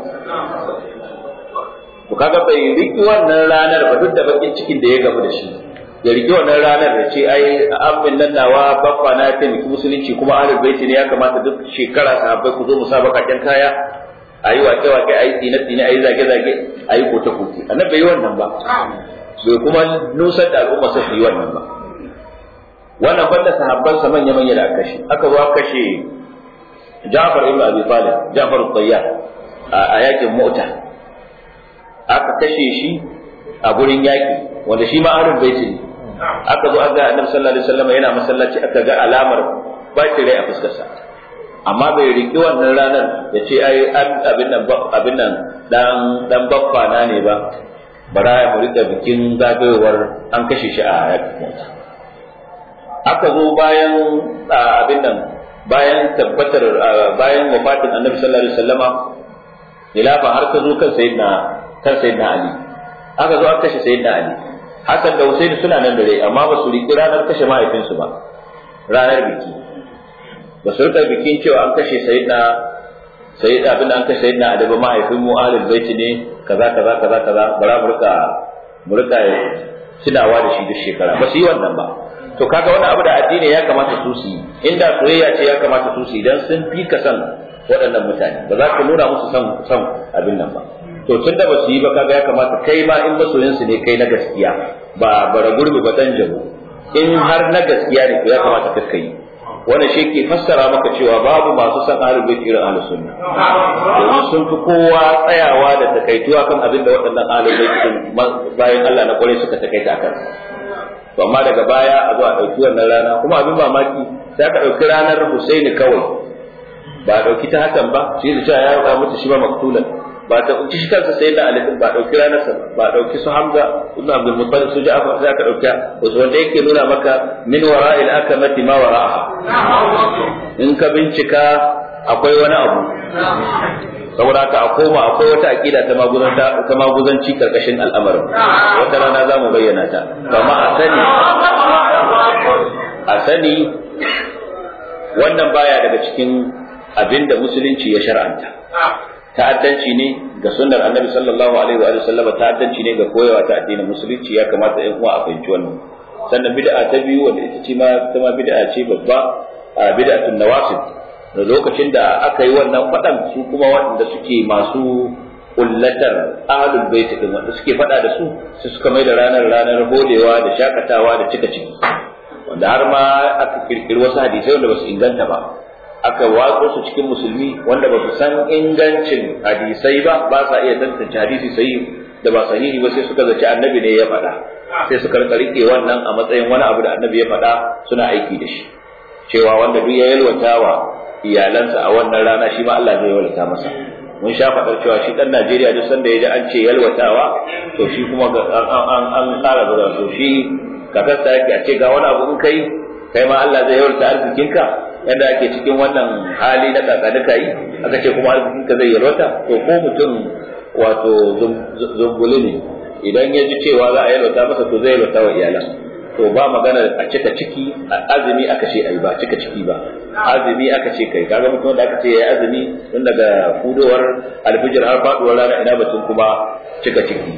[SPEAKER 1] to kaga bai riki wannan ranar ba duk da bakin cikin da ya gamu da shi ya riki wannan ranar da ce ai amin nan nawa baffa na taimaki musulunci kuma ahlul baiti ne ya kamata duk shekara sahabbai ku zo mu sa bakakken kaya ayi wake wake ayi tsine tsine ayi zage zage ayi kote kote annabi bai yi wannan ba bai kuma nusar da al'umma su yi wannan ba wannan banda sahabbansa manya manya da aka kashe aka zo aka kashe Ja'far ibn Abi Talib Ja'far al-Tayyar a yakin Mu'ta aka kashe shi a gurin yaki wanda shi ma ahlul baiti ne aka zo aka Annabi sallallahu alaihi wasallam yana masallaci aka ga alamar bacin rai a fuskarsa amma bai riki wannan ranar ya ce ai abin nan abin nan dan dan baffa na ne ba bara ya rika bikin zagayowar an kashe shi a yakin aka zo bayan abin nan bayan tabbatar bayan wafatin annabi sallallahu alaihi wasallama khilafa har ka zo kan sayyidina kan sayyidina ali aka zo aka kashe sayyidina ali hasan da husaini suna nan da rai amma ba su riki ranar kashe mahaifinsu ba ranar biki ba su rika bikin cewa an kashe sayyidina sayyid abin da an kashe sayyidina ali ba mahaifin mu ahlul bait ne kaza kaza kaza kaza bara mu rika mu rika tunawa da shi duk shekara ba su yi wannan ba to kaga wannan abu da addini ya kamata su su yi inda soyayya ce ya kamata su su yi dan sun fi ka san waɗannan mutane ba za ka nuna musu san san abin nan ba to tun da ba su yi ba kaga ya kamata kai ma in masoyin su ne kai na gaskiya ba bara gurbi ba dan jabu in har na gaskiya ne to ya kamata ka kai wannan shi ke fassara maka cewa babu masu san ahlul bait irin ahlus sunna domin sun fi kowa tsayawa da takaituwa kan abin da waɗannan ahlul bait bayan Allah na kwarai suka takaita akan to amma daga baya a zo a ɗauki wannan rana kuma abin mamaki sai aka ɗauki ranar Husaini kawai ba a ɗauki ta hakan ba shi da cewa ya rubuta mutu shi ba maktulan ba ta ɗauki shi kansa sai da Ali ba a ɗauki ranar sa ba a ɗauki su Hamza ibn Abdul Muttalib su Ja'far sai aka ɗauki wasu wanda yake nuna maka min wara'il akamati ma wara'aha in ka bincika akwai wani abu saboda haka a koma akwai wata aqida ta maguzanta ta maguzanci karkashin al'amarin wata rana za mu bayyana ta kama a sani a sani wannan baya daga cikin abinda musulunci ya shar'anta ta'addanci ne ga sunnar annabi sallallahu alaihi wa sallam ta'addanci ne ga koyawa ta addinin musulunci ya kamata ɗan uwa a fahimci wannan sannan bid'a ta biyu wanda ita ce ma ta ma bid'a ce babba bid'atun nawasib da lokacin da aka yi wannan faɗan su kuma waɗanda suke masu kullatar ahlul bait din wanda suke faɗa da su su suka mai da ranar ranar bolewa da shakatawa da cika ciki wanda har ma aka kirkiri wasu hadisai wanda basu inganta ba aka watso su cikin musulmi wanda ba su san ingancin hadisai ba ba sa iya tantance hadisi sahihi da ba sahihi ba sai suka zaci annabi ne ya faɗa sai suka rike wannan a matsayin wani abu da annabi ya faɗa suna aiki da shi cewa wanda duk ya yalwatawa iyalansa a wannan rana shi ma Allah zai yalwata masa mun sha faɗar cewa shi ɗan Najeriya duk sanda ya ji an ce yalwatawa to shi kuma an an ƙara zuwa to shi kakarsa yake a ce ga wani abu in kai kai ma Allah zai yalwata arzikinka yadda ake cikin wannan hali na kakaduka yi aka ce kuma arzikinka zai yalwata to ko mutum wato zumbuli ne idan ya ji cewa za a yalwata masa to zai yalwata wa iyalan to ba magana a cika ciki azumi aka ce ai ba cika ciki ba azumi aka ce kai kaga mutum da aka ce yayi azumi tun daga fudowar alfijir har faduwar rana ina batun kuma cika ciki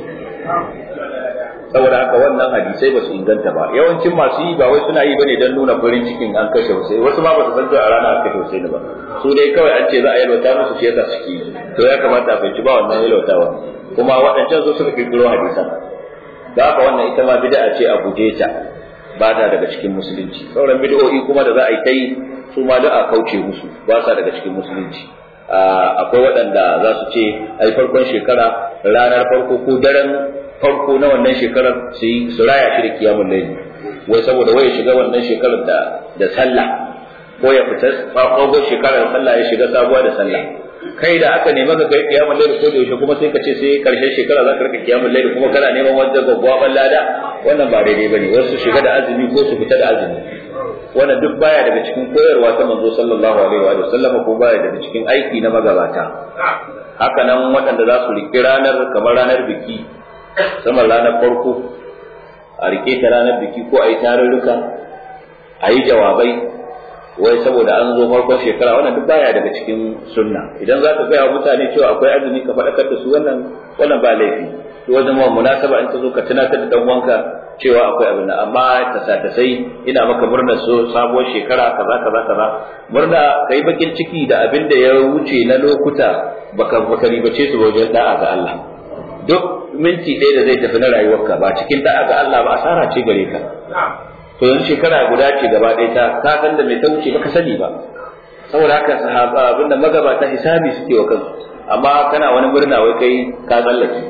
[SPEAKER 1] saboda haka wannan hadisai ba su inganta ba yawancin masu yi ba wai suna yi bane don nuna farin cikin an kashe Hussein wasu ma ba su san cewa a rana an kashe Hussein ba su dai kawai an ce za a yalwata musu shi yasa suke yi to ya kamata a fahimci ba wannan yalwatawa kuma waɗancan su suka kirkiro hadisan da haka wannan ita ma bid'a ce a guje ta ba ta daga cikin musulunci sauran bid'o'i kuma da za a yi ta yi su ma da a kauce musu ba sa daga cikin musulunci akwai waɗanda za su ce ai farkon shekara ranar farko ko daren farko na wannan shekarar su yi su raya shi da kiyamun laili wai saboda wai shiga wannan shekarar da da sallah ko ya fita farkon shekarar sallah ya shiga sabuwa da sallah kai da aka nema ka kai kiyamun laili ko da yaushe kuma sai ka ce sai karshen shekara za ka rika kiyamun laili kuma kana neman wanda gwaggwaban lada wannan ba daidai bane wasu shiga da azumi ko su fita da azumi wannan duk baya daga cikin koyarwa ta manzo sallallahu alaihi wa sallam ko baya daga cikin aiki na magabata haka nan waɗanda za su riƙi ranar kamar ranar biki saman ranar farko a rike ta ranar biki ko a yi tarurruka a yi jawabai wai saboda an zo farkon shekara wannan duk baya daga cikin sunna idan za ka gaya wa mutane cewa akwai azumi ka faɗakar da su wannan wannan ba laifi to wajen ma munasaba in ta zo ka tunatar da dan wanka cewa akwai abin nan amma ta sa ta sai ina maka murnar so sabuwar shekara kaza kaza kaza murna kai bakin ciki da abin da ya wuce na lokuta baka baka ribace su wajen da'a ga Allah duk minti ɗaya da zai tafi na rayuwarka ba cikin da'a ga Allah ba asara ce gare ka to yanzu shekara guda ce gaba ɗaya ta ka san da mai ta wuce baka sani ba saboda haka sahaba abinda magabata hisabi suke wa kansu amma kana wani murna wai kai ka tsallake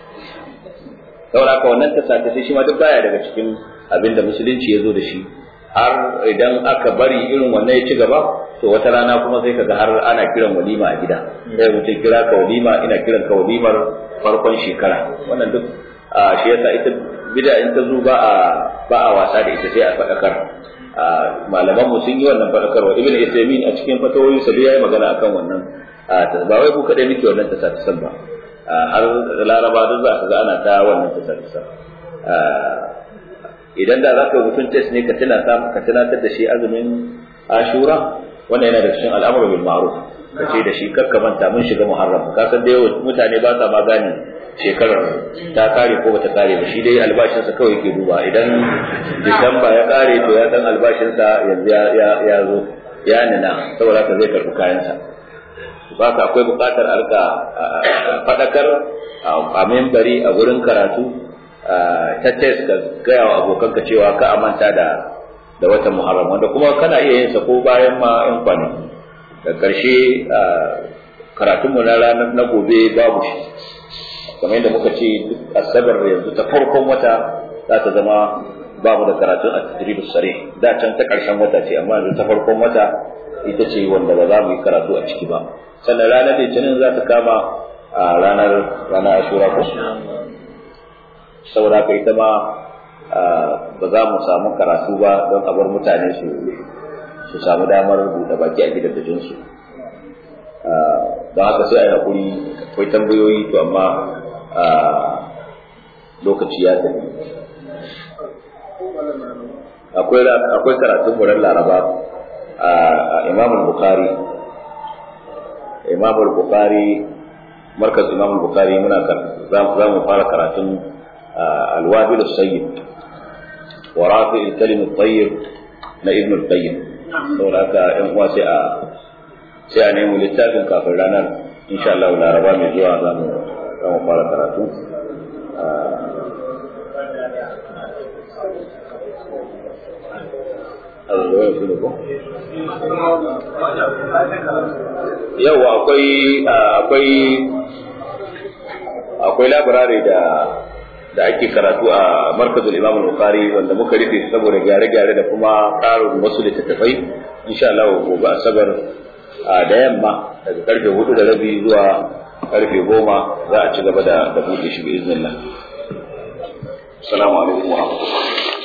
[SPEAKER 1] saboda haka wannan ta sace shi ma duk baya daga cikin abinda musulunci ya zo da shi har idan aka bari irin wannan ya ci gaba to wata rana kuma sai kaga har ana kiran walima a gida sai mutum kira ka walima ina kiran ka walimar farkon shekara wannan duk shi yasa ita bid'a in ta zo ba a ba a wasa da ita sai a faɗakar malaman mu sun yi wannan faɗakarwa ibn Uthaymeen a cikin fatawoyin sa yayi magana akan wannan ba wai ku kadai nake wannan tasatisan ba har laraba duk za ka ga ana ta wannan tasatisan idan da zaka mutum test ne ka tuna ka tunatar da shi azumin ashura wannan yana da cikin al'amuru bil ma'ruf ka ce da shi kakka manta mun shiga muharram ka san dai mutane ba sa ma gane shekarar ta kare ko bata kare ba shi dai albashinsa kawai yake duba idan disamba ya kare to ya san albashinsa yanzu ya zo ya nuna saboda haka zai karɓi kayansa ba ka akwai buƙatar a rika faɗakar a membari a wurin karatu ta test ka gaya wa abokanka cewa ka amanta da da watan muharram wanda kuma kana iya yin sa ko bayan ma yan kwanaki da ƙarshe karatunmu na ranar na gobe babu shi kamar yadda muka ce duk asabar yanzu ta farkon wata za ta zama ba mu da karatun a tadribu sare da can ta karshen wata ce amma yanzu ta farkon wata ita ce wanda ba za mu yi karatu a ciki ba sannan ranar litinin za ta kama a ranar ranar ashura ko saboda ka ita ma ba za mu samu karatu ba don a bar mutane su su samu damar buɗe baki a gidan dajinsu don haka sai a yi haƙuri akwai tambayoyi to amma lokaci ya tafi akwai karatun muran laraba a imam bukhari imam bukhari markaz imam bukhari muna za mu fara karatun alwabil sayyid wa rafi al-kalim at-tayyib na ibn al-qayyim saboda haka yan uwa sai a sai a nemi littafin kafin ranar insha Allah laraba mai zuwa za mu fara karatu yau akwai akwai akwai labarare da da ake karatu a markazul imam al-bukhari wanda muka rufe saboda gyare-gyare da kuma ƙarin wasu littattafai insha Allah gobe asabar da yamma daga karfe hudu da rabi zuwa karfe goma za a ci gaba da buɗe shi bi iznillah assalamu alaikum wa rahmatullahi